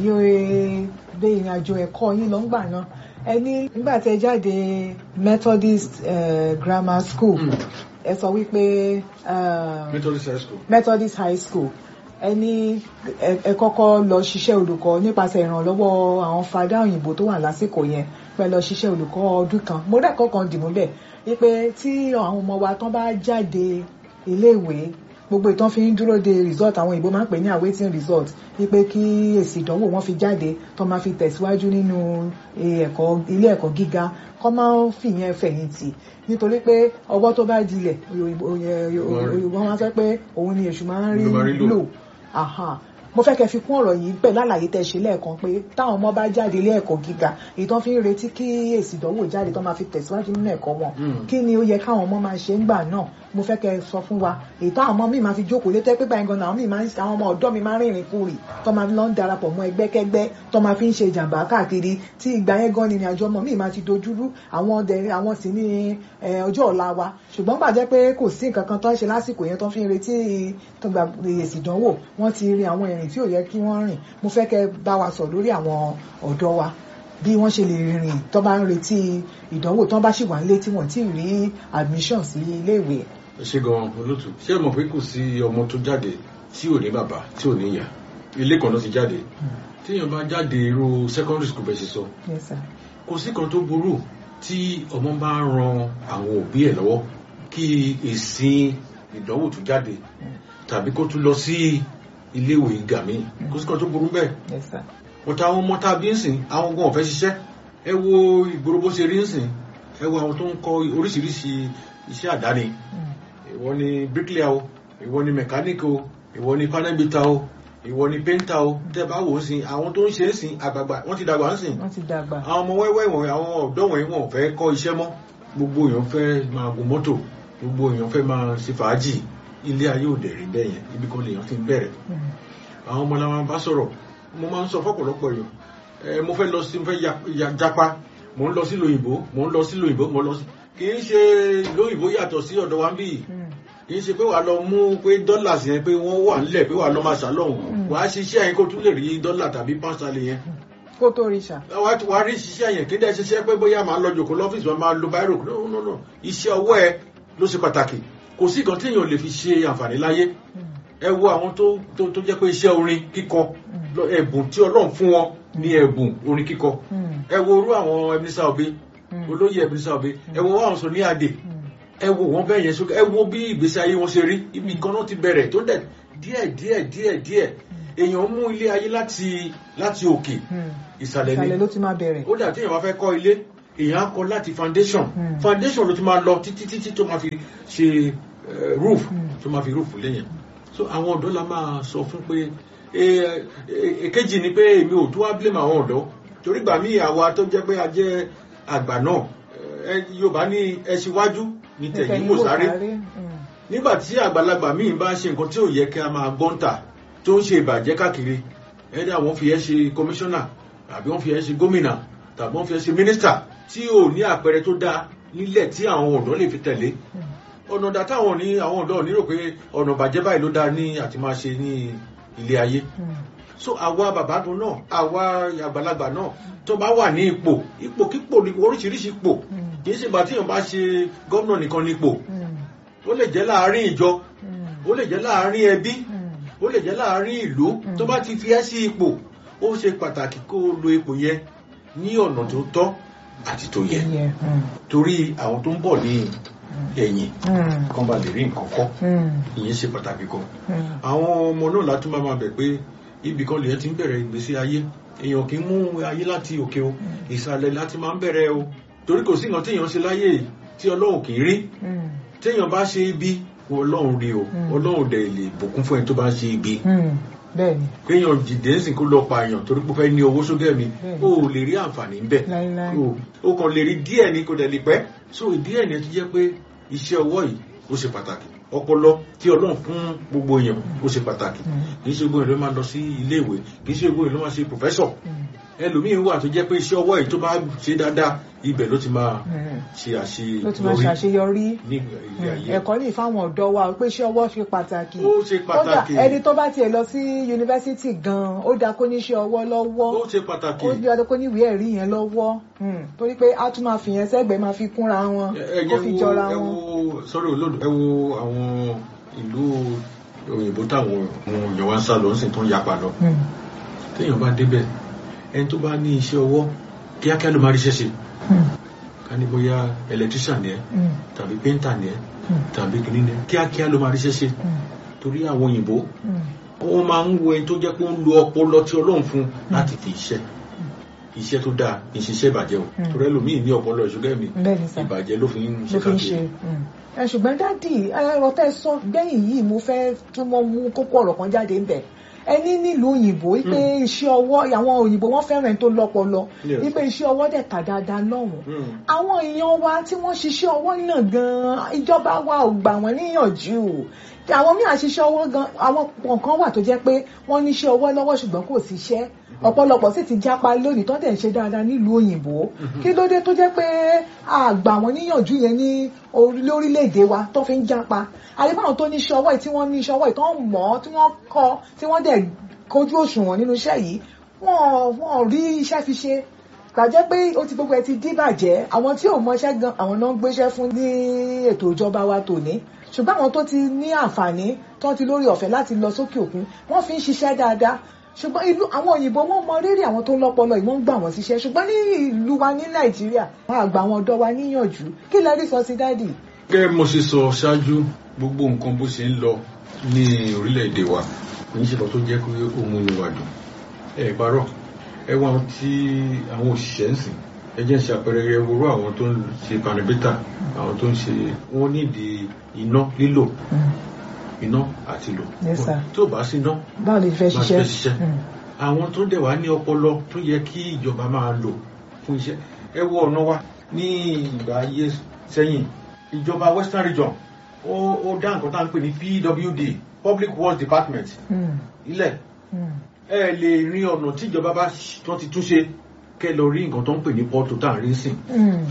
ṣàlàyé bí ìrìn àjò ẹ̀kọ́ yín lọ ń gbà náà ẹ ní nígbà tí ẹ jáde Methodist eh, Grammar School Mm. ẹ sọ wípé eh, Methodist high school. Methodist High School ẹni ẹ ẹ kọ́kọ́ lọ ṣiṣẹ́ olùkọ́ nípasẹ̀ ìrànlọ́wọ́ àwọn fada òyìnbó tó wà lásìkò yẹn pẹ́ lọ ṣiṣẹ́ olùkọ́ ọdún kan mo rẹ́kọ̀ọ́ kan dìmú bẹ́ẹ̀ wípé tí àwọn ọmọ wa tán bá jáde iléèwé gbogbo ìtàn fi ń dúró de result àwọn òyìnbó máa ń pè ní awaiting result wípé kí èsì ìdánwò wọn fi jáde tó máa fi tẹ̀síwájú nínú eh, ẹ̀kọ́ ilé ẹ̀kọ́ gíga kọ́ máa ń fìyẹn fẹ̀yìntì nítorí pé ọwọ́ tó bá dilẹ̀ òyìnbó òyìnbó wọn sọ pé òun ni èṣù máa ń Ló máa rí rí lò. lò aha mo fẹ́ kẹ́ fi kún ọ̀rọ̀ yìí pẹ̀lú àlàyé tẹ́ ṣe lẹ́ẹ̀kan pé táwọn ọmọ bá jáde ilé ẹ̀kọ́ gíga èyí tó fi ń retí kí èsì ìdánwò jáde tó máa fi tẹ̀síwájú nínú ẹ̀kọ́ wọn Mm. kí ni ó yẹ káwọn ọmọ máa ṣe ń gbà náà mo fẹ́ kẹ́ sọ fún wa èyí táwọn ọmọ mi máa fi jókòó létẹ́ pé báyìí gan-an àwọn míì máa ń àwọn ọmọ ọ̀dọ́ mi máa ń rìnrìn kúrì tó máa lọ ń darapọ̀ mọ́ ẹgbẹ́kẹ́gbẹ́ tó máa fi ń ṣe ìjàmbá káàkiri tí ìgbà yẹn gan ni ìrìn àjò ọmọ mi máa ti dojúrú àwọn ọdẹ àwọn sì ní eh, ọjọ́ ọ̀la wa ṣùgbọ́n gbàjẹ́ pé kò sí nǹkan kan tó ń ṣe lásìkò yẹn tó fi ń retí tó gba èsì ìdánwò wọ́n ti rin àwọn ìrìn tí ò yẹ kí wọ́n rìn mo fẹ́ kẹ́ bá wa sọ lórí àwọn ọ̀dọ́ wa bí wọ́n ṣe lè rìn tó bá ń retí ìdánwò tó bá sì wà nílé tí wọ́n ti rí admission sí iléèwé. ẹ ṣe gan olótù ṣé ẹ mọ̀ pé kò sí ọmọ tó jáde tí ò ní bàbá tí ò ní ìyá ilé kan ló ti jáde téèyàn bá jáde irú secondary school bẹ́ẹ̀ ṣe sọ Yes, sir. kò sí kan tó burú tí ọmọ bá ń ran àwọn òbí ẹ̀ lọ́wọ́ kí èsì ìdánwò tó jáde tàbí kó tún lọ sí iléèwé gíga míì kò sí kan tó burú bẹ́ẹ̀ Yes, sir. wọ́n ta àwọn ọmọ tá a bí ń sìn àwọn gan ọ̀fẹ́ ṣiṣẹ́ ẹ wo ìgboro bó ṣe rí ń sìn ẹ wo àwọn tó ń kọ́ oríṣiríṣi iṣẹ́ àdáni Mm. ìwọ ni bricklayer o ìwọ ni mechanic o ìwọ ni panelbita o ìwọ ni painter o tẹ́ bá wò ó sìn àwọn tó ń ṣe é sìn àgbààgbà wọ́n ti dàgbà ń sìn wọ́n ti dàgbà. àwọn ọmọ wẹ́wẹ́ wọ̀nyí àwọn ọ̀dọ́ wọ̀nyí wọn ò fẹ́ kọ́ iṣẹ́ mọ́ gbogbo èèyàn fẹ́ máa gun mọ́tò gbogbo èèyàn fẹ́ máa ṣe fàájì ilé ayé òde rí bẹ́ẹ̀ yẹn ibi kan lèèyàn ti ń bẹ̀rẹ̀ Mm. àwọn ọmọ làwọn bá sọ̀rọ̀ mo máa ń sọ fọ́pọ̀lọpọ̀ èèyàn ẹ mo fẹ́ lọ sí mo fẹ́ ya- ya- japa mo ń lọ sí lóyìnbó mo ń lọ sí lóyìnbó mo ń lọ sí kì í ṣe lóyìnbó yàtọ̀ sí ọ̀dọ̀ wa ń bì Mm. kì í ṣe pé wàá lọ mú pé dọ́là sí yẹn pé wọ́n wà nílẹ̀ pé wàá lọ máa ṣàlọ́hùn Mm. wàá ṣiṣẹ́ yẹn kó tún lè rí dọ́là tàbí pọ́ńsálì yẹn kó tó rí ṣá. wàá ti- wàá rí ṣiṣẹ́ yẹn kí dẹ́ ṣiṣẹ́ pé bóyá máa lọ jòkó lọ́fíìsì wọn máa lo báírò no no no iṣẹ́ ọwọ́ ẹ ló ṣe pàtàkì kò sí nǹkan téèyàn lè fi ṣe àǹfààní láyé Mm. ẹ wo àwọn tó tó tó jẹ́ pé iṣẹ́ orin kíkọ Mm. lọ- ẹ̀bùn tí ọlọ́run fún wọn ní ẹ̀bùn orin kíkọ Mm. ẹ wo orú àwọn Ebenezer Obey Mm. olóyè Ebenezer Obey ẹ wo àwọn sọ ní adè Mm. ẹ wo wọn bẹ́ẹ̀ yẹn sókè ẹ wo bí ìgbésí ayé wọn ṣe rí ibi kan náà ti bẹ̀rẹ̀ tó dẹ̀ díẹ̀ díẹ̀ díẹ̀ díẹ̀ èèyàn mú ilé ayé láti láti òkè Mm. ìsàlẹ̀ ìsàlẹ̀ ni ló ti máa bẹ̀rẹ̀. ó dà tí èèyàn bá fẹ́ kọ́ ilé èèyàn á kọ́ láti foundation Mm. foundation ló ti máa lọ títí títí tó máa fi ṣe eh, roof Mm. tó máa fi roof lẹ́yìn so àwọn ọ̀dọ́ la máa sọ fún pé eh, eh, èkejì ni pé èmi ò tó wá blame àwọn ọ̀dọ́ torí gbà mí àwa tó jẹ́ pé a jẹ́ àgbà náà eh, Yorùbá ní ẹ ṣíwájú ní tẹ̀yìn kò sáré Mm. nígbà tí àgbàlagbà míì bá ṣe nǹkan tí ò yẹ kí a máa gbọ́ǹtà tó ń ṣe ìbàjẹ́ káàkiri ẹ̀dá wọ́n fi ẹ́ ṣe kọmíṣánná tàbí wọ́n fi ẹ́ ṣe gómìnà tàbí wọ́n fi ẹ́ ṣe mínísítà tí ò ní àpẹẹrẹ tó dáa nílẹ̀ tí àwọn ọ̀dọ́ lè fi tẹ̀lé Mm. ọ̀nà ọ̀dà táwọn ní àwọn ọ̀dọ́ ò ní rò pé ọ̀nà ìbàjẹ́ báyìí ló dáa ní àti máa ṣe ní ilé ayé Mm. so àwa bàbá tó náà àwa àgbàlagbà náà tó bá wà ní ipò ipò kípò ní oríṣiríṣi ipò Mm. kì í ṣe ìgbà tí èèyàn bá ṣe gómìnà nìkan ní ipò Mm. ó lè jẹ́ láàárín ìjọ Mm. ó lè jẹ́ láàárín ẹbí Mm. ó lè jẹ́ láàárín ìlú Mm. tó bá ti fi ẹ́ sí ipò ó ṣe pàtàkì kó o lo ipò yẹn ní ọ̀nà tó tọ́ àti tó yẹ Yeah. Mm. torí àwọn tó ń bọ̀ ní ẹ̀yìn Mm. kan bá lè rí nǹkan kọ́ Mm. ìyẹn ṣe pàtàkì gan Mm. àwọn ọmọ náà látún máa máa bẹ̀ pé ibì kan lèyàn ti ń bẹ̀rẹ̀ ìgbésí ayé èèyàn kì í mú ayé láti òkè o ìsàlẹ̀ láti máa ń bẹ̀rẹ̀ o torí kò sí nǹkan téèyàn ṣe láyé tí ọlọ́run kì í rí Mm. téèyàn bá ṣe ibi ọlọ́run rí o Mm. ọlọ́run dẹ̀ lè bùkún fún ẹni tó bá ń ṣe ibi Mm. bẹ́ẹ̀ni kéèyàn jìdẹ́ sìn kó lọ pa èèyàn torí pé ó fẹ́ ní owó sókè mi Bẹ́ẹ̀ni. o ò lè rí àǹfààní ń bẹ̀ láíláí o o kàn lè rí díẹ̀ ní kò dẹ̀ lè pẹ́ so ìdí ẹ̀ ní ẹ ti jẹ́ pé iṣẹ́ ọwọ́ yìí ó ṣe pàtàkì ọpọlọ tí ọlọ́run fún gbogbo èèyàn ó ṣe pàtàkì Mm. kì í ṣe gbogbo èèyàn ló máa lọ sí ilé ìwé kì í ṣe gbogbo èèyàn ló máa ṣe pòfẹ́sọ̀ Mm. ẹlòmíín wà tó jẹ́ pé iṣẹ́ ọwọ́ yìí tó bá ṣe dáadáa ibẹ̀ ló ti máa Mm. ṣe ló ti máa àṣeyọrí ṣàṣeyọrí ní ilé ayé ẹ̀kọ́ ní ìfáwọn ọ̀dọ́ wa pé iṣẹ́ ọwọ́ ṣe pàtàkì ó ṣe kódà pàtàkì ẹni tó bá tiẹ̀ lọ sí yunifásitì gan-an ó dáa kó níṣẹ́ ọwọ́ lọ́wọ́ ó ṣe pàtàkì ó dáa kó níwèé ẹ̀rí yẹn lọ́wọ́ Mm. torí pé a tún máa fi yẹn sẹ́gbẹ̀ẹ́ máa fi kúnra wọn ẹ kó ẹ fi wo jọra ẹ wọn. wo sọ́rí olódò ẹ wo àwọn ìlú òyìnbó táwọn àwọn èèyàn wá ń sá lọ ń sìn tó ń yapa lọ Mm. téèyàn bá débẹ̀ ẹni tó bá ní iṣẹ́ ọwọ́ kíákíá ló máa ríṣẹ́ ṣe Mm. ká ní bóyá electrician ni ẹ Mm. tàbí painter ni ẹ Mm. tàbí kìnìún ni ẹ kíákíá ló máa ríṣẹ́ ṣe Mm. torí àwọn òyìnbó Mm. wọ́n máa ń wo ẹni tó jẹ́ pé ó ń lo ọpọlọ tí ọlọ́run fún láti fi iṣẹ́ iṣẹ́ tó dáa kì í ṣiṣẹ́ ìbàjẹ́ o Mm. torí ẹlòmíì ní ọpọlọ ìṣúgẹ́ mi bẹ́ẹ̀ni sá ìbàjẹ́ ló fi ń ṣe ló fi ń ṣe káàkiri Mm. ẹ ṣùgbọ́n dádì ẹ̀rọ tẹ́ sọ gbẹ̀yìn yìí mo fẹ́ tún mọ́ mú kókó ọ̀rọ̀ kan jáde ń bẹ̀ ẹni nílùú òyìnbó wípé iṣẹ́ ọwọ́ àwọn òyìnbó wọ́n fẹ́ràn ẹni tó lọ́pọlọ Yes. wípé iṣẹ́ ọwọ́ dẹ̀ tà dáadáa lọ́hùn Mm. àwọn èèyàn wa tí wọ́n ṣiṣẹ́ ọwọ́ náà gan-an ìjọba wa ò gbà wọ́n níyànjú àwọn míì àṣiṣẹ́ ọwọ́ gan àwọn kan wà tó jẹ́ pé wọ́n níṣẹ́ ọwọ́ lọ́wọ́ ṣùgbọ́n kò síṣẹ́ ọ̀pọ̀lọpọ̀ sì ti jápa lónìí tó dẹ̀ ń ṣe dáadáa nílùú òyìnbó kí ló dé tó jẹ́ pé a gbà wọ́n níyànjú yẹn ní orí- lórílẹ̀‐èdè wa tó fi ń jápa àdébáwọn tó níṣẹ́ ọwọ́ yìí tí wọ́n níṣẹ́ ọwọ́ yìí tó ń mọ̀ ọ́ tí wọ́n kọ́ tí wọ́n dẹ̀ kojú òṣùwọ̀n nínú iṣẹ́ yìí wọ́n wọ́n rí iṣẹ́ fi ṣe gbàjẹ́ pé ó ti gbogbo ẹ ti díbàjẹ́ àwọn tí ò mọṣẹ́ gan àwọn náà ń gbéṣẹ́ fún ní ètò ìjọba wa tòní ṣùgbọ́n àwọn tó ti ní àǹfààní tó ti lórí ọ̀fẹ́ láti lọ sókè òkun wọ́n fi ń ṣiṣẹ́ dáadáa ṣùgbọ́n ìlú àwọn òyìnbó wọ́n mọ rírì àwọn tó ń lọ́pọlọ yìí wọ́n ń gbà wọ́n síṣẹ́ ṣùgbọ́n ní ìlú wa ní nàìjíríà wọ́n àgbà àwọn ọ̀dọ́ wa níyànjú kí lẹ rí sọ sí dádì. gẹ́gẹ́ bí mo ṣe sọ ṣáájú gbogbo nǹkan bó ṣe ń lọ ní orílẹ̀-èdè wa kò ní ṣe lọ tó jẹ́ pé ó mú inú wa dùn ẹ parọ́ ẹ wọ́n tí àwọn òṣìṣẹ́ ń sìn ẹ jẹ́ ń ṣe àpẹẹrẹ ẹ wúrú àwọn tó ń ṣe panibítà àwọn tó ń ṣe wọ́n nídìí iná lílò iná àti lò Yes, sir. tó bá sí iná báwo lè fẹ́ Bá a ṣiṣẹ́. fẹ́ ṣiṣẹ́. Mm. àwọn tó dẹ̀ wá ní ọpọlọ tó yẹ kí ìjọba máa lò fún iṣẹ́ ẹ wo ọ̀nà wa ní ìgbà ayé sẹ́yìn ìjọba western region ó ó dá nǹkan tá à ń pè ní pwd public works department Mm. ilẹ̀ Mm. ẹ lè rin ọ̀nà tí ìjọba bá ṣ- tó ti túnṣe kẹ́ lọ rí nǹkan tó ń pè ní pọ́tò tá à ń rí sìn Mm.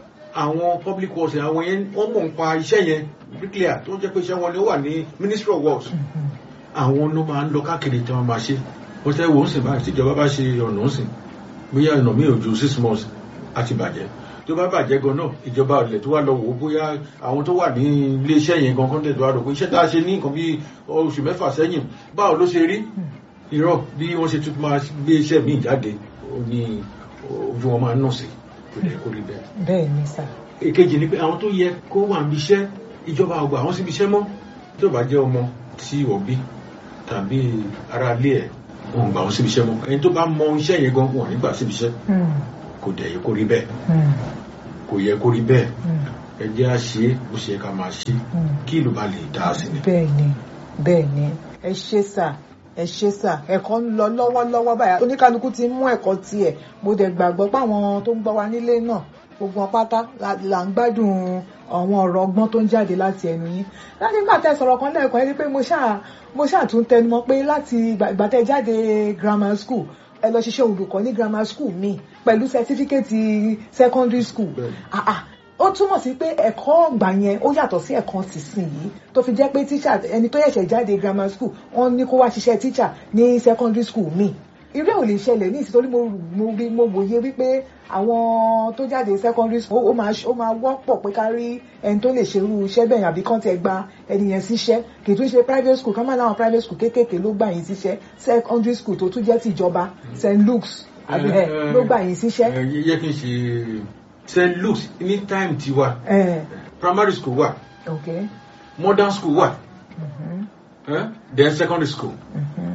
àwọn public works àwọn yẹn wọ́n mọ̀ nípa iṣẹ́ yẹn bricklayer tó jẹ́ pé iṣẹ́ wọn ni ó wà ní ministry of works Mhm. àwọn ló máa ń lọ káàkiri tí wọ́n máa ṣe wọ́n tẹ́ wo ń sìn báyìí tíjọba bá ṣe ọ̀nà ń sìn bóyá ọ̀nà mi ò ju six months àti bàjẹ́ tó bá bàjẹ́ gan náà ìjọba ilẹ̀ tó wà lọ wò ó bóyá àwọn tó wà ní iléeṣẹ́ yẹn gan kọ́ńtẹ̀ tó wà rò pé iṣẹ́ tá a ṣe ní nǹkan bí oṣù mẹ́fà sẹ́yìn báwo ló ṣe rí irọ́ bí wọ́n ṣe tún máa gbé iṣẹ́ míì jáde ó ní ojú wọn máa ń nà sí kò dẹ̀ kó rí bẹ́ẹ̀ bẹ́ẹ̀ ni sà. èkejì ni pé àwọn tó yẹ kó wà níbi iṣẹ́ ìjọba ọgbà àwọn síbi iṣẹ́ mọ́ tó bá jẹ́ ọmọ tí wọ́n bí tàbí ara ilé ẹ̀ wọn gbà wọn síbi iṣẹ́ mọ́ ẹni tó bá mọ iṣẹ́ yẹn gan wọn nígbà síbi iṣẹ́ Mm. kò dẹ̀ yẹ kó rí bẹ́ẹ̀ Mm. kò yẹ kó rí bẹ́ẹ̀ Mm. ẹ jẹ́ á ṣe é bó ṣe yẹ ká máa ṣe Mm. kí ìlú bá lè dá a sí ni. bẹ́ẹ̀ ni bẹ́ẹ̀ ni ẹ ṣe sà ẹ ṣe sà ẹ̀kọ́ ń lọ lọ́wọ́lọ́wọ́ báyà oníkálukú ti mú ẹ̀kọ́ tiẹ̀ mo dẹ̀ gbàgbọ́ pé àwọn tó ń gbọ́ wa nílé náà gbogbo wọn pátá la- là ń gbádùn àwọn ọ̀rọ̀ ọgbọ́n tó ń jáde láti ẹnu yín láti nígbà tẹ́ sọ̀rọ̀ kan lẹ́ẹ̀kan ẹni pé mo ṣáà mo ṣáà tún tẹnumọ́ pé láti ìgbà ìgbà tẹ́ jáde grammar school ẹ lọ ṣiṣẹ́ olùkọ́ ní grammar school mi pẹ̀lú certificate secondary school Bẹ́ẹ̀ni. ah ah ó túmọ̀ sí pé ẹ̀kọ́ ọ̀gbà yẹn ó yàtọ̀ sí ẹ̀kọ́ tìsín yìí tó fi jẹ́ pé tíṣà ẹni tó yẹ̀ṣẹ̀ jáde grammar school wọ́n ní kó wá ṣiṣẹ́ tíṣà ní secondary school míì irú ẹ̀ ò lè ṣẹlẹ̀ ní ìsìtorí mo mo rí mo wòye wípé àwọn tó jáde secondary school ó máa ó máa wọ́pọ̀ pé ká rí ẹni tó lè ṣerú iṣẹ́ bẹ́ẹ̀ yẹn àbí kán tiẹ̀ gba ẹni yẹn síṣẹ́ kì í tún ṣe private school ká má láwọn private school kéékèèké ló gbà yín síṣẹ́ secondary school tó tún jẹ́ tìjọba st luke's àbí ẹ̀ ló gbà yín síṣẹ́. ẹ yẹ kí n ṣe st luke's ní time tiwa ẹ̀ primary school wà okay. modern school wà Mhm. eh? then secondary school Mhm.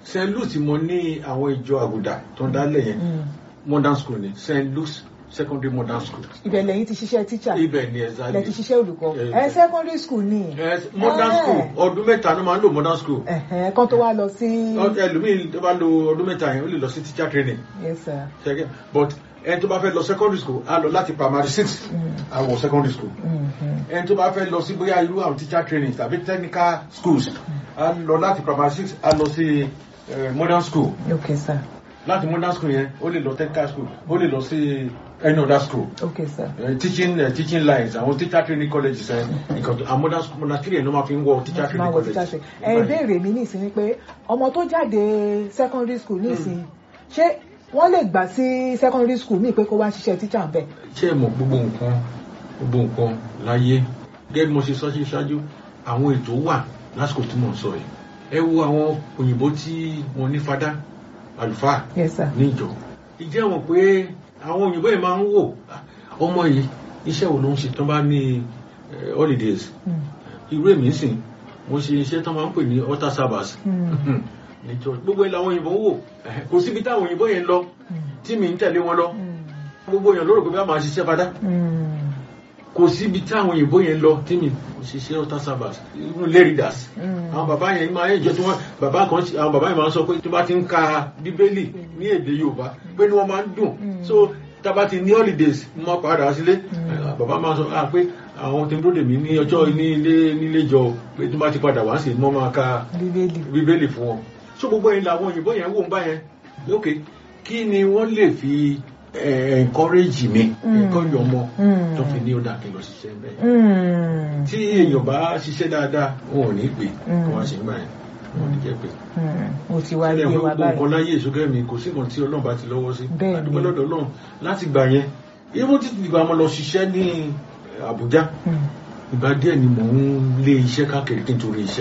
st louis mo ní àwọn ìjọ àgùdà tó ń dálẹ̀ yẹn Mm. modern school ni st louis secondary modern school ibẹ̀ lẹ́yìn ti ṣiṣẹ́ teacher ibẹ̀ ni lẹ́ ti exactly ṣiṣẹ́ olùkọ́ Eh, ẹ secondary school ni Eh, modern Eh. school ọdún mẹ́ta ló máa ń lò modern school Ẹ̀hẹ́n, kan tó wá lọ sí ẹlòmíì tó bá lo ọdún mẹ́ta yẹn ó lè lọ sí teacher training yes sir ṣẹ́gẹ́ but ẹni tó bá fẹ́ lọ secondary school á lọ láti primary six Mm. á wọ secondary school Mhm. ẹni tó bá fẹ́ lọ sí bóyá irú àwọn teacher training tàbí technical schools á lọ láti primary six á lọ sí eh, modern school okay sir láti modern school yẹn ó lè lọ technical school ó lè lọ sí any other school okay sir Eh, teaching uh, teaching lines àwọn teacher training colleges ẹ nǹkan tó àwọn modern school modern school yẹn ló máa fi ń wọ teacher máa training wọ teacher college. training ẹ ìbéèrè mi nísìn ni pé ọmọ tó jáde secondary school nísìn ṣé wọ́n lè gbà sí secondary school míì pé kó wá ṣiṣẹ́ teacher ń bẹ̀ ṣé ẹ mọ̀ gbogbo nǹkan gbogbo nǹkan láyé gẹ́gẹ́ bí mo ṣe sọ sí ṣáájú àwọn ètò wà lásìkò tí mò ń sọ yìí ẹ wo àwọn òyìnbó tí wọ́n ní fada àlùfáà yes sir ní ìjọ ìjẹ́ wọn pé àwọn òyìnbó yìí máa ń wò "Ah, ọmọ yìí iṣẹ́ wo ló ń ṣe tán bá ní eh, holidays Mm. irú èmi sìn mo ṣe iṣẹ́ tán máa ń pè ní altar service Mm. ní church gbogbo ẹ̀ làwọn òyìnbó ń wò Eh, kò síbi táwọn òyìnbó yẹn lọ Mm. tí mi ń tẹ̀lé wọn lọ Mm. gbogbo èèyàn lórò pé bí a máa ṣiṣẹ́ fada Mm. kò síbi tí àwọn òyìnbó yẹn lọ tí mi kò ṣiṣẹ́ altar service irú leridas Mm. àwọn bàbá yẹn máa ń jọ tí wọ́n bàbá kan ṣe- àwọn bàbá yẹn máa ń sọ pé tí wọ́n bá ti ń ka bíbélì ní èdè yorùbá pé ni wọ́n máa ń dùn Mm. so tábà ti ní holidays mo máa padà sílé Mm. Eh, bàbá máa sọ ah pé àwọn tí ń dúró dè mí ní ọjọ́ ní ilé nílé jọ pé tí wọ́n bá ti padà wá sí mo máa ka bíbélì bíbélì fún wọn so gbogbo yẹn làwọn òyìnbó yẹn wò ń bá yẹn ok kí ni wọ́n lè fi eh, encourage mi Mm. encourage ọmọ Mm. tó fi ní ó dà kí n lọ ṣiṣẹ́ bẹ́ẹ̀ Mm. tí èèyàn bá ṣiṣẹ́ dáadáa wọn ò ní pè Mm. kí wọ́n ṣe ń gbà yẹn wọn ò ní jẹ́ pé. Mm. mo ti wá ilé gbé ìwé wa gbogbo báyìí nǹkan láyé ìṣúgẹ́ mi kò sí nǹkan tí ọlọ́run bá ti lọ́wọ́ sí Bẹ́ẹ̀ ni. àdúgbò lọ́dọ̀ ọlọ́run láti gbà yẹn irú títí ìgbà mo lọ ṣiṣẹ́ ní Àbújá Mm. ìgbà díẹ̀ ni mò ń lé iṣẹ́ káàkiri kí n torí iṣẹ́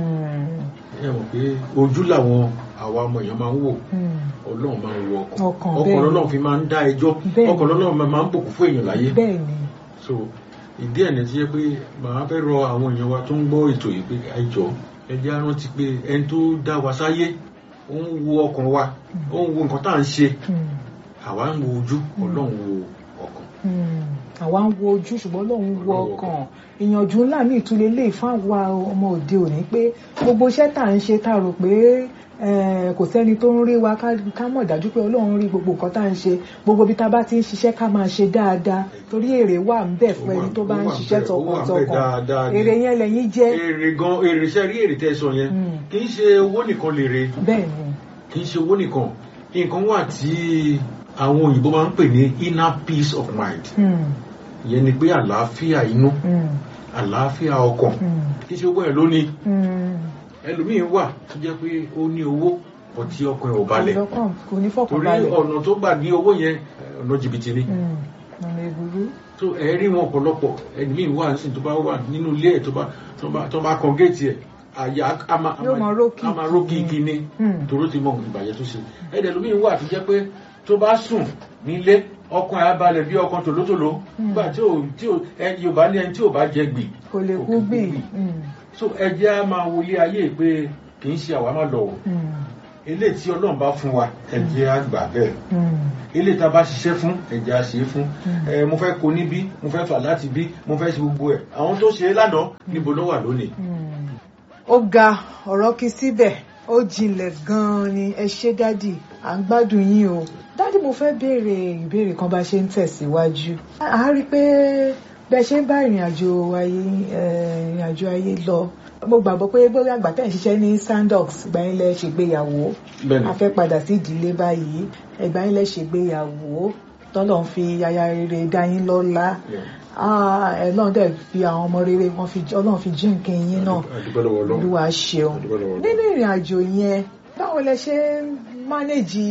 Mm. ẹ mọ̀ pé ojú làwọn àwa ọmọ èèyàn máa ń wò Mm. ọlọ́run máa ń wo ọkàn Ọkàn, ọkàn bẹ́ẹ̀ ni. ọlọ́run fi máa ń dá ẹjọ́ Bẹ́ẹ̀ ni. ọkàn ọlọ́run máa ń bùkún fún èèyàn láyé bẹ́ẹ̀ ni so ìdí ẹ̀ ní ti jẹ́ pé màá fẹ́ rọ àwọn èèyàn wa tó ń gbọ́ ètò yìí pé ẹ jọ̀ọ́ ẹ jẹ́ á rántí pé ẹni tó dá wa sáyé ó ń wo ọkàn wa ó ń wo nǹkan tá à ń ṣe Mm. àwa ń wo ojú ọlọ́run wo ọkàn Mm. àwa ń wo ojú ṣùgbọ́n lòun wo Ọlọ́run wo ọkàn ìyànjú ńlá mi ìtúlẹ̀ lè fún àwa ọmọ òde òní pé gbogbo iṣẹ́ tá à ń ṣe tá a rò pé eh, kò sẹ́ni tó ń rí wa ká ká mọ̀ dájú pé ọlọ́run rí gbogbo nǹkan tá à ń ṣe gbogbo bí tá a bá ti ń ṣiṣẹ́ ká máa ṣe dáadáa torí èrè wà ń bẹ̀ fún Ó wà- ẹni tó bá ó ń wà ṣiṣẹ́ bẹ́ẹ̀, ó wà bẹ́ẹ̀ dáadáa tọkàntọkàn ni. èrè yẹn lẹ́yìn jẹ́ èrè gan èrè iṣẹ́ rí èrè tẹ́ ẹ sọ yẹn Mm. kì í ṣe owó nìkan lè re bẹ́ẹ̀ ni kì í ṣe owó nìkan nǹkan wà tí àwọn òyìnbó máa ń pè ní inner peace of mind Mm. ìyẹn ni pé àlàáfíà inú Mm. àlàáfíà ọkàn Mm. kì í ṣe owó yẹn lónìí Mm. ẹlòmíín wà tó jẹ́ pé ó ní owó bọ̀ tí ọkàn ẹ̀ ò balẹ̀ ọlọ́kàn kò ní torí fọkànbalẹ̀ ọ̀nà tó gbà ní owó yẹn eh, ọ̀nà jìbìtì ni Mm. ọ̀nà ìbúrú tó ẹ rí wọn ọ̀pọ̀lọpọ̀ ẹlòmíín wà nísìnyí tó bá wà nínú ilé ẹ̀ tó bá tó bá tó bá kan géètì ẹ̀ àyà á máa á Yóò máa ró á máa ró kíkí ni Mm. toró ti mọ ìbàjẹ́ tó ṣe ẹ̀dẹ̀ ẹlòmíín wà tó jẹ́ pé tó bá sùn nílé ọkàn ẹ̀ á balẹ̀ bí ọkàn tòlótòló Mm. nígbà tí ò tí ò ẹ Yorùbá ní ẹni tí ò bá jẹ gbì kò lè kò kú kí gbì gbì. Mm. so ẹ jẹ́ á máa wọlé ayé pé kì í ṣe àwa máa lọ wò Mm. eléyìí tí Ọlọ́run bá fún wa ẹ jẹ́ á gbà bẹ́ẹ̀ Mm. eléyìí tá a bá ṣiṣẹ́ fún ẹ jẹ́ á ṣe é fún Mm. ẹ mo fẹ́ kó níbí mo fẹ́ fà láti bí mo fẹ́ ṣe gbogbo ẹ̀ àwọn tó ṣe é lánàá níbo ló wà lónìí. Mm. ó ga ọ̀rọ̀ kí síbẹ̀ ó jinlẹ̀ gan-an ni ẹ ṣé dádì à ń gbádùn yín o dádì mo fẹ́ béèrè ìbéèrè kan bá ṣe ń tẹ̀síwájú a á rí i pé bẹ́ẹ̀ ṣe ń bá ìrìn àjò ayé eh, ìrìn àjò ayé lọ mo gbàgbọ́ pé bóyá àgbà tẹ̀ ń ṣiṣẹ́ ní sandox ìgbà yín lẹ ṣègbéyàwó bẹ́ẹ̀ni a fẹ́ padà sí ìdílé báyìí ìgbà yín lẹ ṣègbéyàwó tọ́lọ̀ ń fi aya rere dá yín lọ́lá Yeah. Ah, ẹ lọ́n dẹ̀ fi àwọn ọmọ rere wọn fi ọlọ́run fi jíǹkì yín náà àdúgbò lọ́wọ́ Ọlọ́run olúwa ṣeun àdúgbò lọ́wọ́ Ọlọ́run. nínú ìrìn àjò yẹn báwo lẹ ṣe ń mánéjì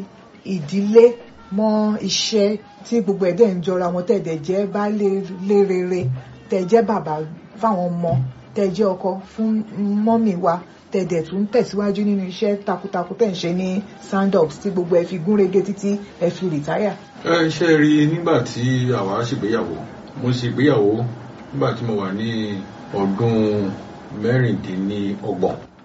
ìdílé mọ́ iṣẹ́ tí gbogbo ẹ̀dẹ̀ ń jọra wọn tẹ̀dẹ̀ jẹ́ baálé lé rere tẹ̀ jẹ́ bàbá fáwọn ọmọ tẹ̀ jẹ́ ọkọ fún mọ́mì wa tẹ̀dẹ̀ tún tẹ̀síwájú nínú iṣẹ́ takuntakun tẹ̀ ń ṣe ní sandox tí gbogbo ẹ fi gúnrégé títí ẹ fi rìtáyà. ẹ ṣe rí i nígbà tí àwa ṣègbéyàwó mo ṣègbéyàwó nígbà tí mo wà ní ọdún mẹ́rìndínlọ́gbọ̀n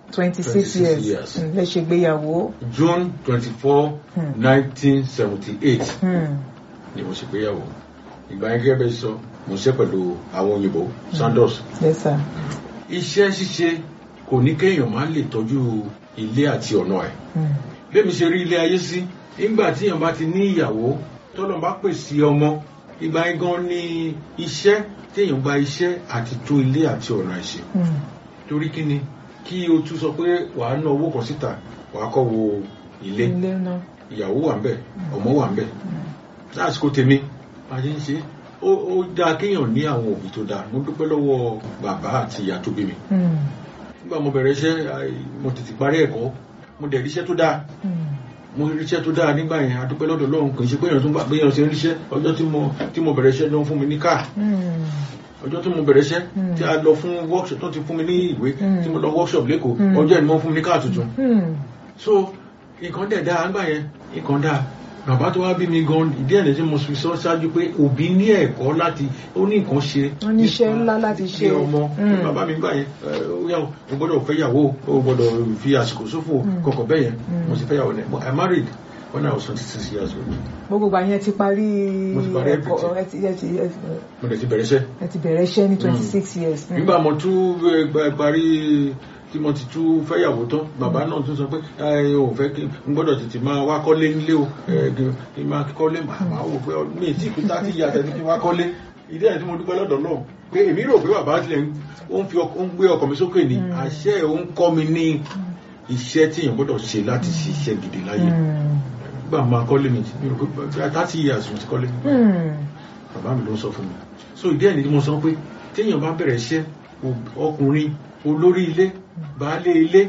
twenty six 26 years years. Mm, lẹ ṣègbéyàwó. June twenty four Hmm. nineteen seventy eight Hmm. ni mo ṣègbéyàwó ìgbà yẹn gẹ́gẹ́ bẹ́ẹ̀ sọ mo ṣe pẹ̀lú àwọn òyìnbó Sandoz yes sir. iṣẹ́ ṣíṣe kò ní kéèyàn máa lè tọ́jú ilé àti ọ̀nà ẹ̀ Hmm. bẹ́ẹ̀ mi ṣe rí ilé ayé sí nígbà tí èèyàn bá ti ní ìyàwó tọ́lọ́ bá pèsè ọmọ ìgbà yẹn gan ni iṣẹ́ téèyàn gba iṣẹ́ àti tún ilé àti ọ̀nà ẹ̀ ṣe Hmm. torí kí ni kí o tún sọ pé wàá ná owó kan síta wàá kọ́ wo ilé ilé náà. ìyàwó wà ń bẹ̀ ọmọ wà ń bẹ̀ lásìkò tèmi bá a ṣe ń ṣe ó ó dáa kéèyàn ní àwọn òbí tó dáa mo dúpẹ́ lọ́wọ́ bàbá àti ìyá tó bí mi Hmm. nígbà mo bẹ̀rẹ̀ iṣẹ́ ai, mo tètè parí ẹ̀kọ́ mo dẹ̀ ríṣẹ́ tó dáa Hmm. mo ríṣẹ́ tó dáa nígbà yẹn adúpẹ́ lọ́dọ̀ Ọlọ́run kì í ṣe pé èèyàn tó ń bá gbé èèyàn ṣe ń ríṣẹ́ ọjọ́ tí mo tí mo bẹ̀rẹ̀ iṣẹ́ ló ń fún mi ní káà Hmm. ọjọ́ tí mo bẹ̀rẹ̀ iṣẹ́ Mm. tí a lọ fún workshop tó ti fún mi ní ìwé Mm. tí mo lọ workshop lẹ́kọ̀ọ́ Mm. ọjọ́ ìní wọ́n fún mi ní káà tuntun Hmm. so nǹkan dẹ̀ dáa nígbà yẹn nǹkan dáa bàbá tó wá bí mi gan ìdí ẹ̀ lẹ́sìn mo fi sọ ṣáájú pé òbí ní ẹ̀kọ́ láti ó ní nǹkan ṣe Wọ́n ní iṣẹ́ nípa ńlá láti ṣe. ilé ọmọ Mm. bàbá mi gbà yẹn ẹ, ó yà ó gbọ́dọ̀ fẹ́yàwó ó gbọ́dọ̀ fi àsìkò ṣòfò Mm. kọ̀kọ̀ bẹ́ẹ̀ yẹn Mm. mo sì fẹ́yàwó ní I married when I was twenty six years old gbogbo ìgbà yẹn ti parí Mo ti parí ẹ̀kọ́ everything. ẹ ti ẹ ti ẹ ti- mo dẹ̀ ti bẹ̀rẹ̀ iṣẹ́ ẹ ti bẹ̀rẹ̀ iṣẹ́ ní twenty six years. Hmm. nígbà mo tún eh, gba- parí tí mo ti tún fẹ́yàwó tán bàbá náà tún sọ pé ẹ ò fẹ́ kí n gbọ́dọ̀ tètè máa wá kọ́lé nílé o ẹ, kí kí n máa kọ́lé màá wò pé ọ- mi tí ìpínlẹ̀ tí ìyá tẹ̀lé kí n wá kọ́lé ìdí ẹ̀ tí mo dúpẹ́ lọ́dọ̀ náà pé èmi rò pé bàbá tilẹ̀ ń- ó ń fi ọk- ó ń gbé ọkọ̀ mi sókè ní Mm. àṣẹ ẹ̀ ó ń kọ́ mi ní iṣẹ́ tí èèyàn gbọ́dọ̀ ṣe láti ṣiṣẹ́ gidi láyé Hmm. gbà máa kọ́lé mi mi rò pé thirty years mo ti kọ́lé Hmm. bàbá mi ló ń sọ fún mi so ìdí ẹ̀ ni mo sọ pé téèyàn bá bẹ̀rẹ̀ iṣẹ́ o- ọkùnrin olórí ilé baálé ilé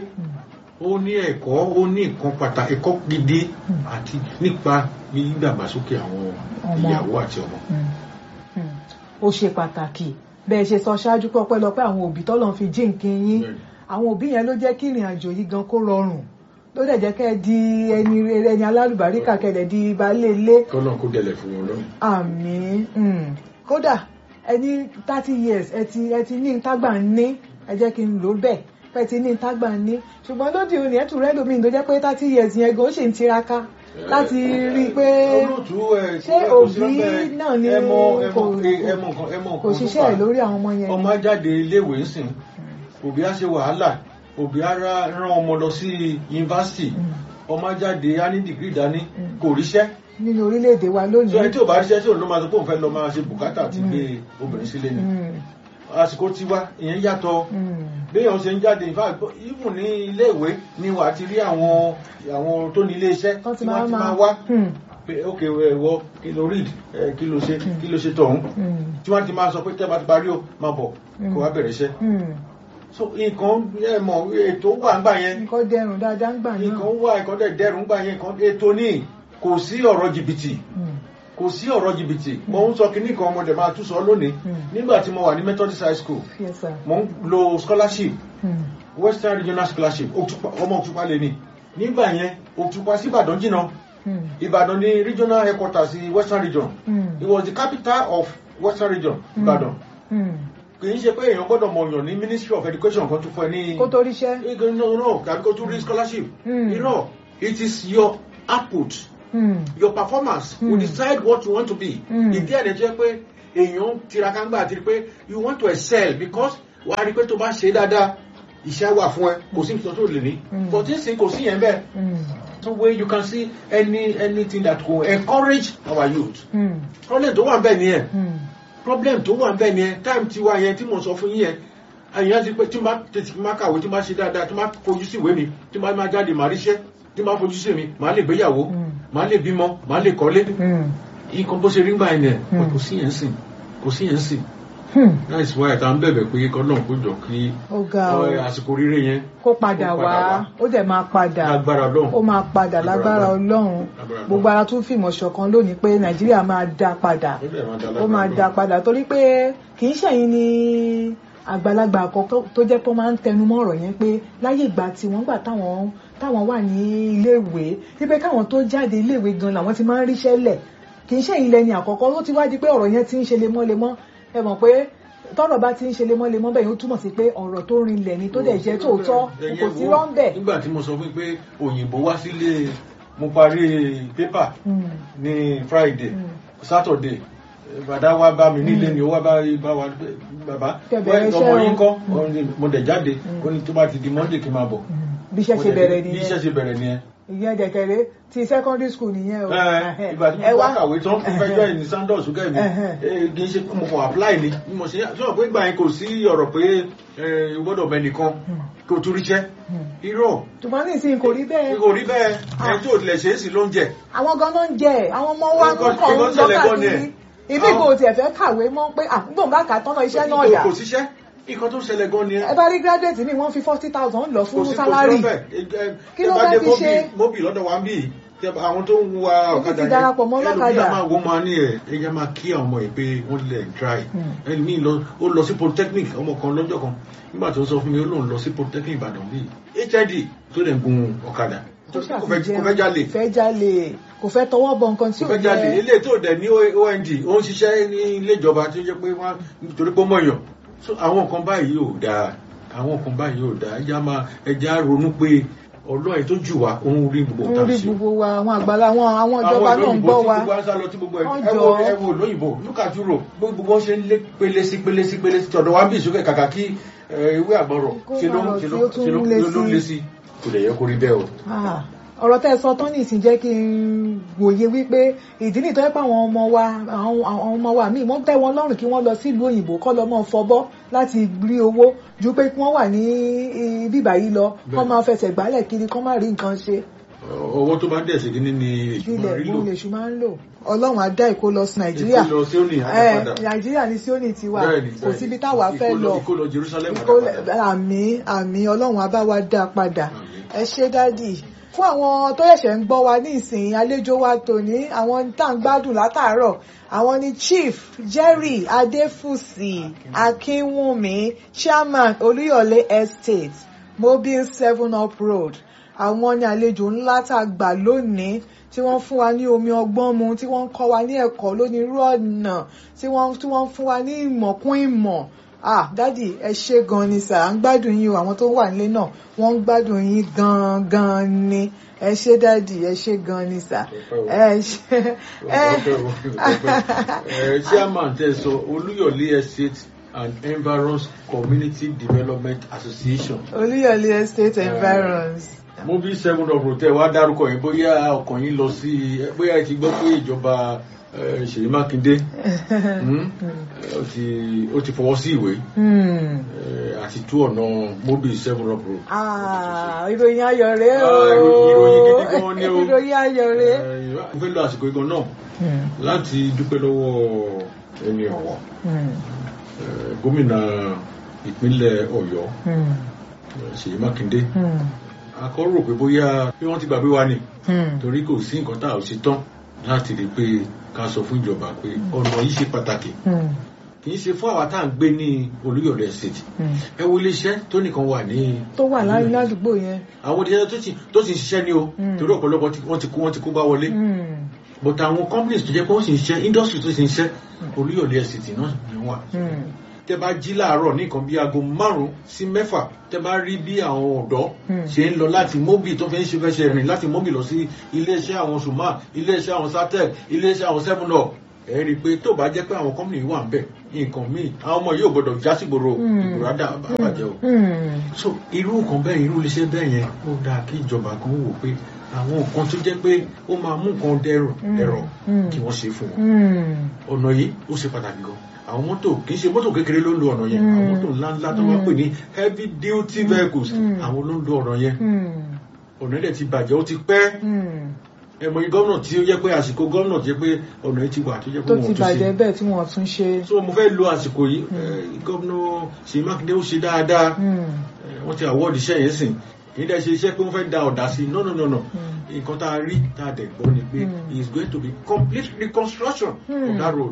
ó ní ẹ̀kọ́ ó ní nǹkan pàtàkì ẹ̀kọ́ gidi àti nípa ìdàgbàsókè àwọn Ọmọ. ìyàwó àti ọmọ. Hmm. Hmm. ó ṣe pàtàkì bẹ́ẹ̀ ṣe sọ ṣáájú pé ọpẹ́lọpẹ́ àwọn òbí tọ́lọ́ fi jíǹkí yín Bẹ́ẹ̀ni. àwọn òbí yẹn ló jẹ́ kí ìrìn àjò yìí gan kó rọrùn ló dẹ̀ jẹ́ kẹ́ ẹ di ẹni rere ẹni alálùbáríkà kẹ́ ẹ dẹ̀ di baálé ilé kọ́nà kó dẹlẹ̀ fún wọn lọ́rùn. àmín Hmm. kódà ẹni thirty years ẹ ti ẹ ti ní tágbà ń ní ẹ jẹ́ kí n lò ó bẹ́ẹ̀ pẹ́ ti ní tágbà ń ní ṣùgbọ́n lóde òní ẹ̀ tún rẹ́ lómi tó jẹ́ pé thirty years yẹn gan ó ṣì ń tiraka láti rí i pé olóòtú ẹ ṣé kò sí òbí lọ́bẹ̀ náà ni ẹmọ ẹmọ kò- ẹmọ nǹkan ẹmọ nǹkan kò ṣiṣẹ́ ẹ̀ lórí àwọn ọmọ yẹn ọmọ á jáde iléèwé ńsìn òbí á ṣe wàhálà òbí á rá- rán ọmọ lọ sí yunifásitì ọmọ á jáde á ní dìgírì dání Mm. kò ríṣẹ́ nínú orílẹ̀-èdè wa so ẹni lónìí. tí ò bá ríṣẹ́ tí òun ló máa sọ pé òun fẹ́ lọ máa ṣe bùkátà àti Mm. gbé obìnrin sílé ni Hmm. àsìkò tiwa ìyẹn yàtọ̀ Hmm. béèyàn ṣe ń jáde in fact even ní iléèwé ni wà á ti rí àwọn àwọn tó ní ilé iṣẹ́ wọ́n ti tí máa wọ́n ti máa máa wá Hmm. pé ok ẹ̀wọ́ kí ló read ẹ̀, kí ló ṣe kí ló ṣe tọ̀hún Hmm. tí wọ́n ti máa sọ pé tẹ́ bá ti parí o máa bọ̀ kó wá bẹ̀rẹ̀ iṣẹ́ Hmm. so nǹkan ẹ mọ̀ ètò wà ń gbà yẹn nǹkan dẹrùn dáadáa ń gbà náà. nǹkan wà nǹkan dẹ̀ dẹrùn gbà yẹn nǹkan ètò ní kò sí ọ̀rọ̀ jìbìtì Hmm. kò sí ọ̀rọ̀ jìbìtì mo ń sọ kinní kan ọmọdé máa tún sọ lónìí Mm. nígbà tí mo wà ní Methodist high school yes sir. mo ń lo scholarship Hmm. Western Regional Scholarship Òtúpa- ọmọ Òtúpa lè ní nígbà yẹn Òtúpa sí Ìbàdàn jìnnà Hmm. Ìbàdàn ní regional headquarters sí Western Region Hmm. it was the capital of Western Region Ìbàdàn Hmm. kì í ṣe pé èèyàn gbọ́dọ̀ mọ̀ yàn ní Ministry of Education kan tó fún ẹ ní. kó tó ríṣẹ́. Ego, no no tàbí kó tún rí scholarship. Mm. you know it is your output Hmm. your performance mm. will Mm. decide what you want to be. Mm. ìdí ẹ̀ lè jẹ́ pé èèyàn tiraka ń gbà àti pé you want to excel because wàá rí i pé tó bá ṣe dáadáa iṣẹ́ wà fún ẹ kò sí nǹkan tó lè ní. Mm. but this thing kò sí yẹn bẹ́ẹ̀. Hmm. so where you can see any anything that go encourage our youth. Hmm. problem tó wà ń bẹ̀ nìyẹn Hmm. problem tó wà nbẹ nìyẹn time tiwa yẹn tí mo sọ fún yín yẹn àyàn ti pé tí n bá tètè má kàwé tí n bá ṣe dáadáa tí n bá fojú sí ìwé mi tí n bá máa jáde màá ríṣẹ́ tí n bá fojú sí mi màá lè gbéyàwó Mm. màá lè bímọ màá lè kọ́lé Hmm. nǹkan bó ṣe rí gbà yẹn nìyẹn Mm. kò sí yẹn sìn kò sí yẹn sìn Hmm. láìsí wáyà tá à ń bẹ̀bẹ̀ pé kọ́lọ́n kó jọ kí ó ga ọ ọ, àsìkò rírẹ yẹn kó padà kó wá ó dẹ̀ máa padà lágbára Ọlọ́run ó máa padà Lágbára lágbára Ọlọ́run. ọlọ́run Lágbára gbogbo ara tún fìmọ̀ ṣọ̀kan lónìí pé nàìjíríà máa dá padà Ó dẹ̀ máa dá ó lágbára máa Ọlọ́run. dá padà torí pé kì í ṣẹ̀yìn ni àgbàlagbà àkọ́kọ́ tó jẹ́ pé ó máa ń tẹnu mọ́ ọ̀rọ̀ yẹn pé láyé ìgbà tí wọ́n gbà táwọn táwọn wà ní iléèwé wípé káwọn tó jáde iléèwé gan làwọn ti máa ń ríṣẹ́ lẹ̀ kì í ṣẹ̀yìn lẹ́ni àkọ́kọ́ ó ti wá di pé ọ̀rọ̀ yẹn ti ń ṣe lemọ́lemọ́ ẹ mọ̀ pé tọ́rọ̀ bá ti ń ṣe lemọ́lemọ́ bẹ́ẹ̀ yóò túmọ̀ sí pé ọ̀rọ̀ tó rinlẹ̀ ni tó dẹ̀ jẹ́ tòótọ́ Ẹ̀yin kò sí wo, rọ́ńbẹ̀. nígbà tí mo sọ fún yín pé òyìnbó wá sílé mo parí pépà Mm. ní friday Mm. saturday bàdá wa bá mi nílé ni ó wá bá bá wa pé, bàbá Kẹ́ bẹ̀rẹ̀ ọmọ iṣẹ́ yín o." kọ́ Ó ní, mo dẹ̀ jáde ó ní tó bá ti di monday kí n máa bọ̀ Mm. bí iṣẹ́ Mo ṣe dẹ̀- bẹ̀rẹ̀ bí nìyẹn iṣẹ́ ṣe bẹ̀rẹ̀ nìyẹn ìyẹn dẹ̀kẹ̀rẹ́ ti secondary school nìyẹn o. Ẹ, ìgbà tí Ẹ mo wá. bá kàwé tán fún fẹjọ́ ẹ̀ ní sandals kẹ́ mi Ẹhẹ́n. ẹ, kì í ṣe pé mo kàn apply ni bí mo ṣe sọ pé ìgbà yẹn kò sí ọ̀rọ̀ pé ẹ, o gbọ́dọ̀ bẹ nìkan kí o tún ríṣẹ́ irọ́ ṣùgbọ́n nísìnyí kò rí bẹ́ẹ̀ kò rí bẹ́ẹ̀ ẹni tí ò tilẹ̀ ṣe é sì ló ń jẹ àwọn ganan ń jẹ àwọn ọmọ wa Nǹkan- ń kàn ń nǹkan lọ ṣẹlẹ̀ gan ni káàkiri ẹ̀. ibi Àwọn- kò tiẹ̀ fẹ́ kàwé mọ́ pé àgbọ̀n bá kà á tọ́nà iṣẹ́ náà dà kò síṣẹ́ nǹkan tó ṣẹlẹ̀ gan ni ẹ ẹ bá rí graduate mi wọ́n fi forty thousand lọ kò fún sí kò sí sálárì lọ́fẹ̀ Kí ló fẹ́ fi ṣe? móbì lọ́dọ̀ wa ń bì tẹ àwọn tó ń wa Èmi ọ̀kadà ti darapọ̀ mọ́ ọlọ́kadà. ẹlòmíì á máa wọ́n máa ní ẹ̀ ẹ̀yà máa kí àwọn ọmọ ẹ̀ pé wọ́n lẹ̀ ń try Hmm. ẹlòmíì lọ ó lọ sí polytechnic ọmọ kan lọ́jọ́ kan nígbà tó sọ fún mi ó lóun lọ sí polytechnic Ìbàdàn bíi hid tó lè gun ọ̀kadà tó kò fẹ́ kò fẹ́ jalè fẹ́ jalè kò fẹ́ tọwọ́ bọ nǹkan tí kò ò fẹ́ jalè yẹ ilé tó dẹ̀ ní OND ó ń ṣiṣẹ́ ní ilé ìjọba tó jẹ́ pé wọ́n nítorí pé ó mọ̀yàn so àwọn nǹkan báyìí ò dáa àwọn nǹkan báyìí ò dáa ẹja máa ẹja ronú pé ọlọ́run tó jù wá òun rí gbogbo ń nǹkan rí ṣe gbogbo wa àwọn àgbàlá àwọn àwọn ìjọba náà ń gbọ́ wa tí gbogbo aṣá lọ tí gbogbo ẹ Wọ́n ẹ jọ. wo ẹ wo lóyìnbó look at Europe gbogbo wọn ṣe ń lé pele sí pele sí pele sí tọ̀dọ̀ wá bí ìsókè kàkà kí ẹ, ìwé àgbọ̀rọ̀ Kó ṣe ló máa ṣe lọ ló sí, ó tún ṣe ló lé ló sí. lé sí kò lè yẹ kó rí bẹ́ẹ̀ o. Ah, ọ̀rọ̀ tẹ́ ẹ sọ tán ní ìsìn jẹ́ kí n wòye wípé ìdí nìtọ́ pé àwọn ọmọ wa àwọn àwọn ọmọ wa míì wọ́n tẹ́ wọn lọ́rùn kí wọ́n lọ sílùú òyìnbó kọ́ lọ mọ́ fọbọ́ láti rí owó ju pé kí wọ́n wà ní bíbà yìí lọ kọ́ Bẹ́ẹ̀. máa fẹsẹ̀ gbálẹ̀ kiri kọ́ máa rí nǹkan ṣe ọwọ́ tó bá dẹ̀ sí kíní ni èṣù máa ilẹ̀ rí lò ìgbóhùn lèṣù máa ń lò ọlọ́run á dá ìkó lọ sí nàìjíríà ìkó lọ sí òní Eh, àtàpadà nàìjíríà ní síónì tiwa Bẹ́ẹ̀ni, kò bẹ́ẹ̀ni. síbi táwa fẹ́ Ìkó lọ ìkó lọ Jerusalem Ìkólẹ̀- àtàpadà. àmì àmì ọlọ́run á bá wa dá a padà Àmín. ẹ ṣé dádì fún àwọn tó ṣẹ̀ṣẹ̀ ń gbọ́ wa ní ìsìn àlejò wa tòní àwọn tá à ń gbádùn látàárọ̀ àwọn ni chief jerry adéfúsì akínwùmí chairman olúyọ̀lé estate mobile seven up road àwọn ni àlejò ńlá tá a gbà lónìí tí wọ́n fún wa ní omi ọgbọ́n mu tí wọ́n ń kọ́ wa ní ẹ̀kọ́ lónírú ọ̀nà tí wọ́n tí wọ́n ń fún wa ní ìmọ̀ kún ìmọ̀ ah dádì ẹ ṣé gan ni sà à ń gbádùn yín o àwọn tó wà nílé náà wọ́n ń gbádùn yín gan gan ni ẹ ṣé dádì ẹ ṣé gan ni sà ẹ ṣé ẹ chairman tẹ sọ Olúyọ̀lé Estate and Environs Community Development Association olúyọ̀lé estate environs. mobil seven of rotel wa dárúkọ yẹn bóyá ọkàn yín lọ sí bóyá ẹ ti gbọ́ pé ìjọba eh, Ṣèyí Mákindé hmm, eh, ó ti- ó ti fọwọ́ sí ìwé Hmm. eh, àti tú ọ̀nà mobil seven of rotel. Ah, ìròyìn ayọ̀ rèé o. Ah, ìròyìn gidi gan ni o. ìròyìn ayọ̀ rèé. mo fẹ́ lo àsìkò igan náà láti dúpẹ́ lọ́wọ́ ẹni ọ̀wọ̀ Hmm. eh, gómìnà ìpínlẹ̀ Ọ̀yọ́ Hmm. eh, Ṣèyí Mákindé Hmm. akọ́rò pé bóyá bí wọ́n ti gbàgbé wa ni Hmm. torí kò sí nǹkan tá a ò ṣe tán láti rí i pé ká sọ fún ìjọba pé ọ̀nà yìí ṣe pàtàkì Hmm. kì í ṣe fún àwa tá à ń gbé ní Olúyọ̀lé Estate Hmm. ẹ wo iléeṣẹ́ tó nìkan wà ní tó wà láyé ládùúgbò yẹn. àwọn iléeṣẹ́ tó ti tó ti ń ṣiṣẹ́ ní o Mm. torí ọ̀pọ̀lọpọ̀ tí wọ́n ti kó wọ́n ti kó bá wọlé Hmm. but àwọn companies tó jẹ́ pé wọ́n sì ń ṣiṣẹ́ industry tó sì ń ṣiṣẹ́ Olúyọ̀lé Estate náà ni wọ́n wà Hmm. tẹ bá jí láàárọ̀ ní nǹkan bí aago márùn-ún sí mẹ́fà tẹ bá rí bí àwọn ọ̀dọ́ Hmm. ṣe ń lọ láti mobi tó fi ń ṣe fẹsẹ̀ rìn láti mobi lọ sí iléeṣẹ́ àwọn suma iléeṣẹ́ àwọn satec iléeṣẹ́ àwọn seven up ẹ rí i pé tó bá jẹ́ pé àwọn company wà ń bẹ̀ nǹkan míì àwọn ọmọ yóò gbọdọ̀ já sígboro Hmm. ìgboro àdá àbàjẹ́ o Hmm. so irú nǹkan bẹ́ẹ̀ irú iléeṣẹ́ bẹ́ẹ̀ yẹn ó dáa kí ìjọba kan wò pé àwọn nǹkan tó jẹ́ pé ó máa mú nǹkan dẹrùn Hmm. ẹ̀rọ Hmm. kí wọ́n ṣe fún wọn Hmm. ọ̀nà yìí ó ṣe pàtàkì gan àwọn mọ́tò kì í ṣe mọ́tò kékeré ló ń lo ọ̀nà yẹn Mm. àwọn mọ́tò ńláńlá tó máa ń pè ní heavy duty vehicles Mm. àwọn ló ń lo ọ̀nà yẹn Hmm. ọ̀nà yẹn ti bàjẹ́ ó ti pẹ́ Hmm. ẹ̀mọ̀ yìí gómìnà tí ó yẹ pé àsìkò gómìnà tí ó yẹ pé ọ̀nà yìí ti wà tó yẹ pé tó wọ́n ti tún bàjẹ́ ṣe bẹ́ẹ̀ tí wọ́n tún ṣe. so mo fẹ́ lo àsìkò yìí eh, gómìnà Ṣèyí Mákindé ó ṣe dáadáa Hmm. Eh, wọ́n ti award iṣẹ́ yẹn sìn kì í dẹ́ ṣe iṣẹ́ pé wọ́n fẹ́ da ọ̀dà sí i no no no no Hmm. nǹkan tá a rí tá a dẹ̀ gbọ́ ni pé Mm. he is going to be complete reconstruction Mm. of that road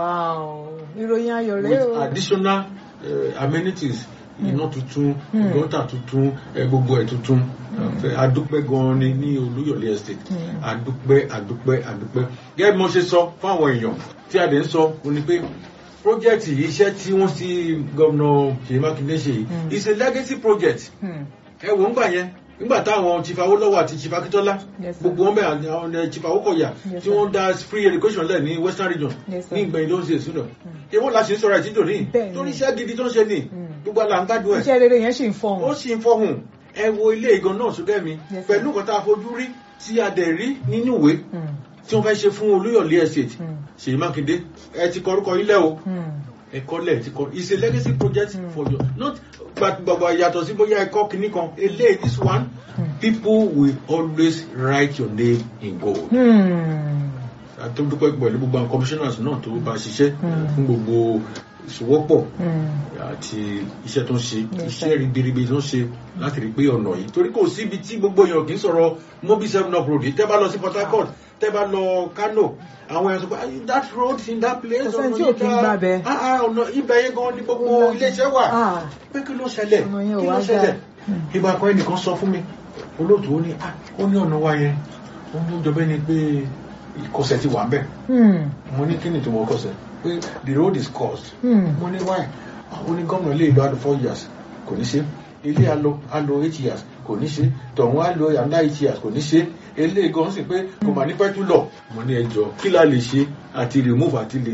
wow ìròyìn ayọ̀ rèé with o. additional uh, amenities iná tuntun Mm. gọ́tà tuntun ẹ, gbogbo ẹ̀ tuntun Fẹ́ adúpẹ́ gan-an ni ní Olúyọ̀lé estate Mm. adúpẹ́ adúpẹ́ adúpẹ́ gẹ́gẹ́ bí mo ṣe sọ fún àwọn èèyàn tí a dẹ̀ ń sọ ó ní pé project yìí iṣẹ́ tí wọ́n ti gómìnà Ṣèyí Mákindé ṣe yìí Mm. is a legacy project Hmm. ẹ wò ń gbà yẹn nígbà táwọn chief Awólọ́wọ̀ àti chief Akíntọ́lá Yes, sir. gbogbo wọn bẹ àwọn ẹ, chief Awókọ̀yà Yes, tí sir. wọ́n dá free education lẹ̀ ní western region Yes, sir. ní ìgbẹ̀yìn ló ń ṣe ìṣúná èwo la ṣe ń sọ̀rọ̀ àtijọ́ ní Bẹ́ẹ̀ni. torí iṣẹ́ gidi tó ń ṣe ní Mm. gbogbo àlà ń gbádùn ẹ̀ iṣẹ́ rere yẹn sì ń ó fọhùn. sì ń fọhùn ẹ wo ilé ìgan náà sókè mi Yes, sir. pẹ̀lú nǹkan tá a fojú rí tí a dẹ̀ rí nínú ìwé Hmm. tí wọ́n fẹ́ ṣe fún Olúyọ̀lé estate Hmm. Ṣèyí Mákindé ẹ ti kọ orúkọ ilé o Hmm. ẹ̀kọ́ lẹ̀ ti kọ it's a legacy project Mm. for you not gbàgbà yàtọ̀ sí bóyá ẹ̀kọ́ kìíní kan eléyìí this one Mm. people will always write your name in gold. Hmm. àti dúpẹ́ pẹ̀lú gbogbo àwọn commissioners náà tó bá ṣiṣẹ́ Mm. fún gbogbo ìṣòwòpọ̀ Hmm. àti iṣẹ́ tó ń ṣe Yes, iṣẹ́ sir. ribiribi tó ń ṣe láti rí pé ọ̀nà yìí torí kò síbi tí gbogbo èèyàn kì í sọ̀rọ̀ mobi seven up road yìí tẹ́ bá lọ sí Port Harcourt tẹ́ bá lọ Kano àwọn èèyàn sọ pé "Ah, that road in that place Kò sẹ́ni ọ̀nà tí ò yìí kí ń dá gbàbẹ̀. Ah, ah, ọ̀nà ibẹ̀ yẹn gan ni gbogbo iléeṣẹ́ wà Ah. pé kí ló ṣẹlẹ̀ Ọ̀nà yẹn ò kí wá ló ṣẹlẹ̀ dáa. Hmm. ìgbà kan ẹnìkan sọ fún mi olóòtú ó ní "Ah, ó ní ọ̀nà wa yẹn ó ní jọ bẹ́ẹ̀ ni pé ìkọsẹ̀ ti wà ń bẹ̀ Hmm. mo ní kí ni tó mọ kọsẹ̀ pé the road is caused Hmm. mo ní why àwọn ní gómìnà lè lo àdó four years kò ní ṣe ilé alo alo eight years kò ní ṣe tọ̀hún alo àná eight years kò ní ṣe eléyìí gan sì pé kò mà ní pẹ́ tún lọ mo ní ẹjọ́ kí la lè ṣe àti remove àti lè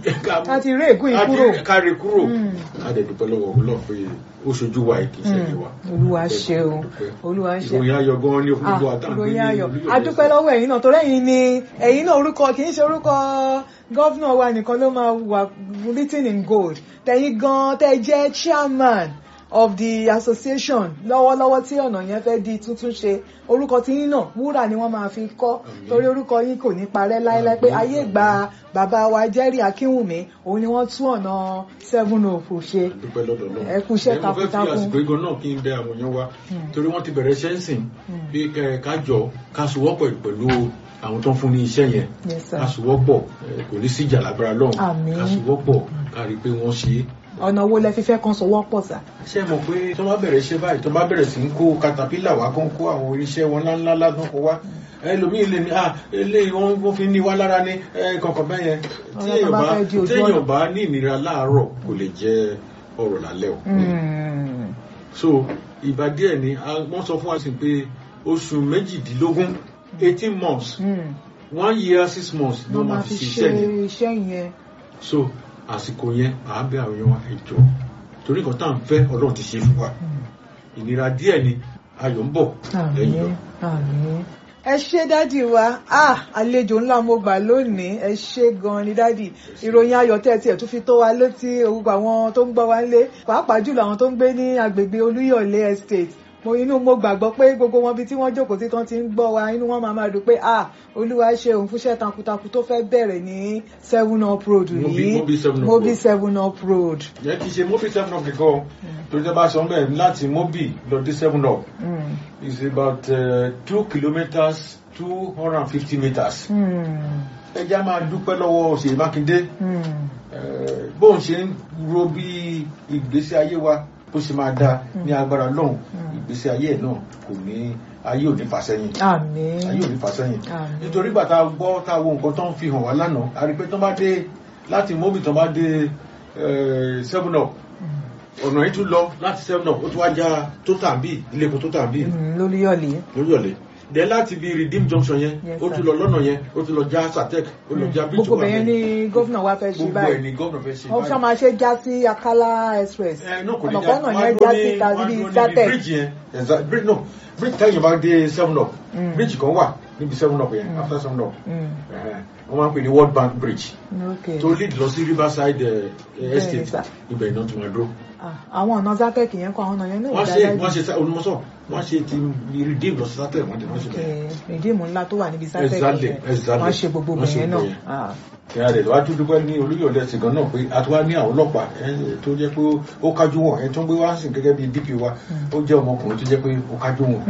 a ti rí ègún yìí kúrò. àti kárí kúrò Mm. adẹ̀dùpẹ́ lọ́wọ́ ọlọ́run pé ó ṣojú wa kì í ṣẹlẹ̀ wa. olúwa ṣe o olúwa ṣe ìròyìn ayọ̀ gan ni Ah, gbogbo àtàǹgbé ìròyìn ayọ̀ adúpẹ́ lọ́wọ́ ẹ̀yin náà torí ẹ̀yin ni ẹ̀yin náà orúkọ kì í ṣe orúkọ gọ́vnà wa nìkan ló máa wà written in gold tẹ̀yin gan tẹ́ jẹ́ chairman of the association lọ́wọ́lọ́wọ́ tí ọ̀nà yẹn fẹ́ di tuntun ṣe orúkọ tí yín náà wúrà ni wọ́n máa fi kọ́ Àmín. torí orúkọ yín kò ní parẹ́ láéláé pé Àmín. ayé gba bàbá wa Jerry Akínwùmí òun ni wọ́n tún ọ̀nà seven of ṣe dúpẹ́ lọ́dọ̀ lọ́wọ́. Ẹ kú iṣẹ́ Ẹ, mo fẹ́ fi takuntakun. àsìkò igan náà kí n bẹ àwọn èèyàn wa Hmm. torí wọ́n ti bẹ̀rẹ̀ iṣẹ́ ń sìn Hmm. bí kẹ- ká jọ ká sowọ́pọ̀ pẹ̀lú àwọn tó ń fún ní iṣẹ́ yẹn Yes, sir. ká sowọ́pọ̀ ẹ, kò ní sí ìjà lágbára lọ́hùn Àmín. ká sowọ́pọ̀ ká rí i pé wọ́n ṣe é. ọ̀nà wo lẹ fi fẹ́ kan sọ̀wọ́ pọ̀ sà. ṣé ẹ mọ̀ pé tó bá bẹ̀rẹ̀ iṣẹ́ báyìí tó bá bẹ̀rẹ̀ sí ń kó katapila wá kó ń kó àwọn irinṣẹ́ wọn ńláńlá ládùn kó wá ẹlòmíì lè ní ah eléyìí wọn wọn fi ní wá lára ní ẹ kankan bẹ́ẹ̀ yẹn tí Ọ̀rọ̀ tó èèyàn bá bá fẹ́ di ojú tí èèyàn ọ̀nà. bá ní ìnira láàárọ̀ kò lè jẹ ọ̀rọ̀ lálẹ́ o. Mm. so ìgbà díẹ̀ ni a- wọ́n sọ fún wa sí pé oṣù méjìdínlógún eighteen months Mm. one year six months ló ló máa máa fi fi ṣe ṣiṣẹ́ yẹn iṣẹ́ yẹn. so àsìkò yẹn à á bẹ àwọn èèyàn wa ẹ jọ torí nǹkan tá à ń fẹ́ ọlọ́run ti ṣe fún wa ìnira díẹ̀ ni ayọ̀ ń bọ̀ lẹ́yìn àmín lọ. àmín. ẹ ṣé dádì wa ah àlejò ńlá mo gbà lónìí ẹ ṣé gan ni dádì ìròyìn ayọ̀ tẹ́ tiẹ̀ tún fi tó wa létí gbogbo àwọn tó ń gbọ́ wa nílé pàápàá jùlọ àwọn tó ń gbé ní agbègbè olúyọ̀lé estate mo inú mo gbàgbọ́ pé gbogbo wọn bí tí wọ́n jókòó sí tán ti ń gbọ́ wa inú wọn máa máa dùn pé ah olúwa ṣe òun fúnṣẹ́ takuntakun tó fẹ́ bẹ̀rẹ̀ ní seven up road Mobi- yìí Mobi seven up mobi road. seven up road. yẹn kì í ṣe mobi seven up nìkan o torí tẹ́ bá sọ bẹ́ẹ̀ láti mobi lọ dé seven up Mm. is about uh, two kilometres two hundred and fifty metres. Mm. ẹ jẹ́ á máa dúpẹ́ lọ́wọ́ Ṣèyí Mákindé Mm. Eh, bóun ṣe ń ro bí ìgbésí ayé wa bó ṣe máa dáa ní agbára lọ́hùn ìgbésí ayé ẹ̀ náà kò ní ayé ò ní fà sẹ́yìn àmín. ayé ò ní fà sẹ́yìn Àmín. nítorí bàtà gbọ́ tá a wo nǹkan tó ń fi hàn wá lánàá a rí i pé tó bá dé láti mobi tó bá dé eh, seven up ọ̀nà yìí tún lọ láti seven up ó tún wá já tó tàbí ilé epo tó tàbí Mm, lólúyọ̀lé. lóríọ̀lẹ̀ dẹ̀ láti bí redeem junction yẹn Yes, ó sir. tún lọ lọ́nà yẹn ó tún lọ já satec ó lọ já bíjù gbogbo bẹ̀yẹn ni gómìnà wa fẹ́ ṣe gbogbo ẹ̀ báyìí ni gómìnà fẹ́ ṣe wọ́n fẹ́ máa ṣe já sí Akala express ẹ náà kò ní ọ̀nà kan náà yẹn wọ́n á já dúró sí ní- tàbí wọ́n á dúró níbi sátẹ̀ bíríjì yẹn ẹ̀sà bíríjì no bíríjì tẹ́yìn bá dé seven up Mm. bíríjì kan wà níbi seven up yẹn Mm. after seven up Mm, ẹ̀hẹ́n, wọ́n máa ń pè ní world bank bridge ok tó lead lọ sí riverside eh, Bẹ́ẹ̀ni, estate sir. ibẹ̀ iná tó máa dúró Ah, àwọn ọ̀nà sátẹ̀kì yẹn kọ́ àwọn ọ̀nà yẹn náà wọ́n ò ṣe dáadáa wọ́n ṣe olùmọ́sọ̀ wọ́n ṣe ti redeem lọ sí sátẹ̀ wọ́n ti wọ́n ṣe bẹ́ẹ̀. ìdíìmù ńlá tó wà níbi sátẹ̀kì Exactly, yẹn exactly. wọ́n ṣe gbogbo Wọ́n ṣe bẹ̀yẹn náà gbogbo yẹn. Ah, ìyá rẹ̀ wá tún dúpẹ́ ní olúyọ̀lẹ̀ ṣìgàn náà pé a tún wá ní àwọn ọlọ́pàá ẹ, tó jẹ́ pé ó kájú wọn ẹ tó ń gbé wá sí gẹ́gẹ́ bí DP wa ó jẹ́ ọmọkùnrin tó jẹ́ pé ó kájú wọn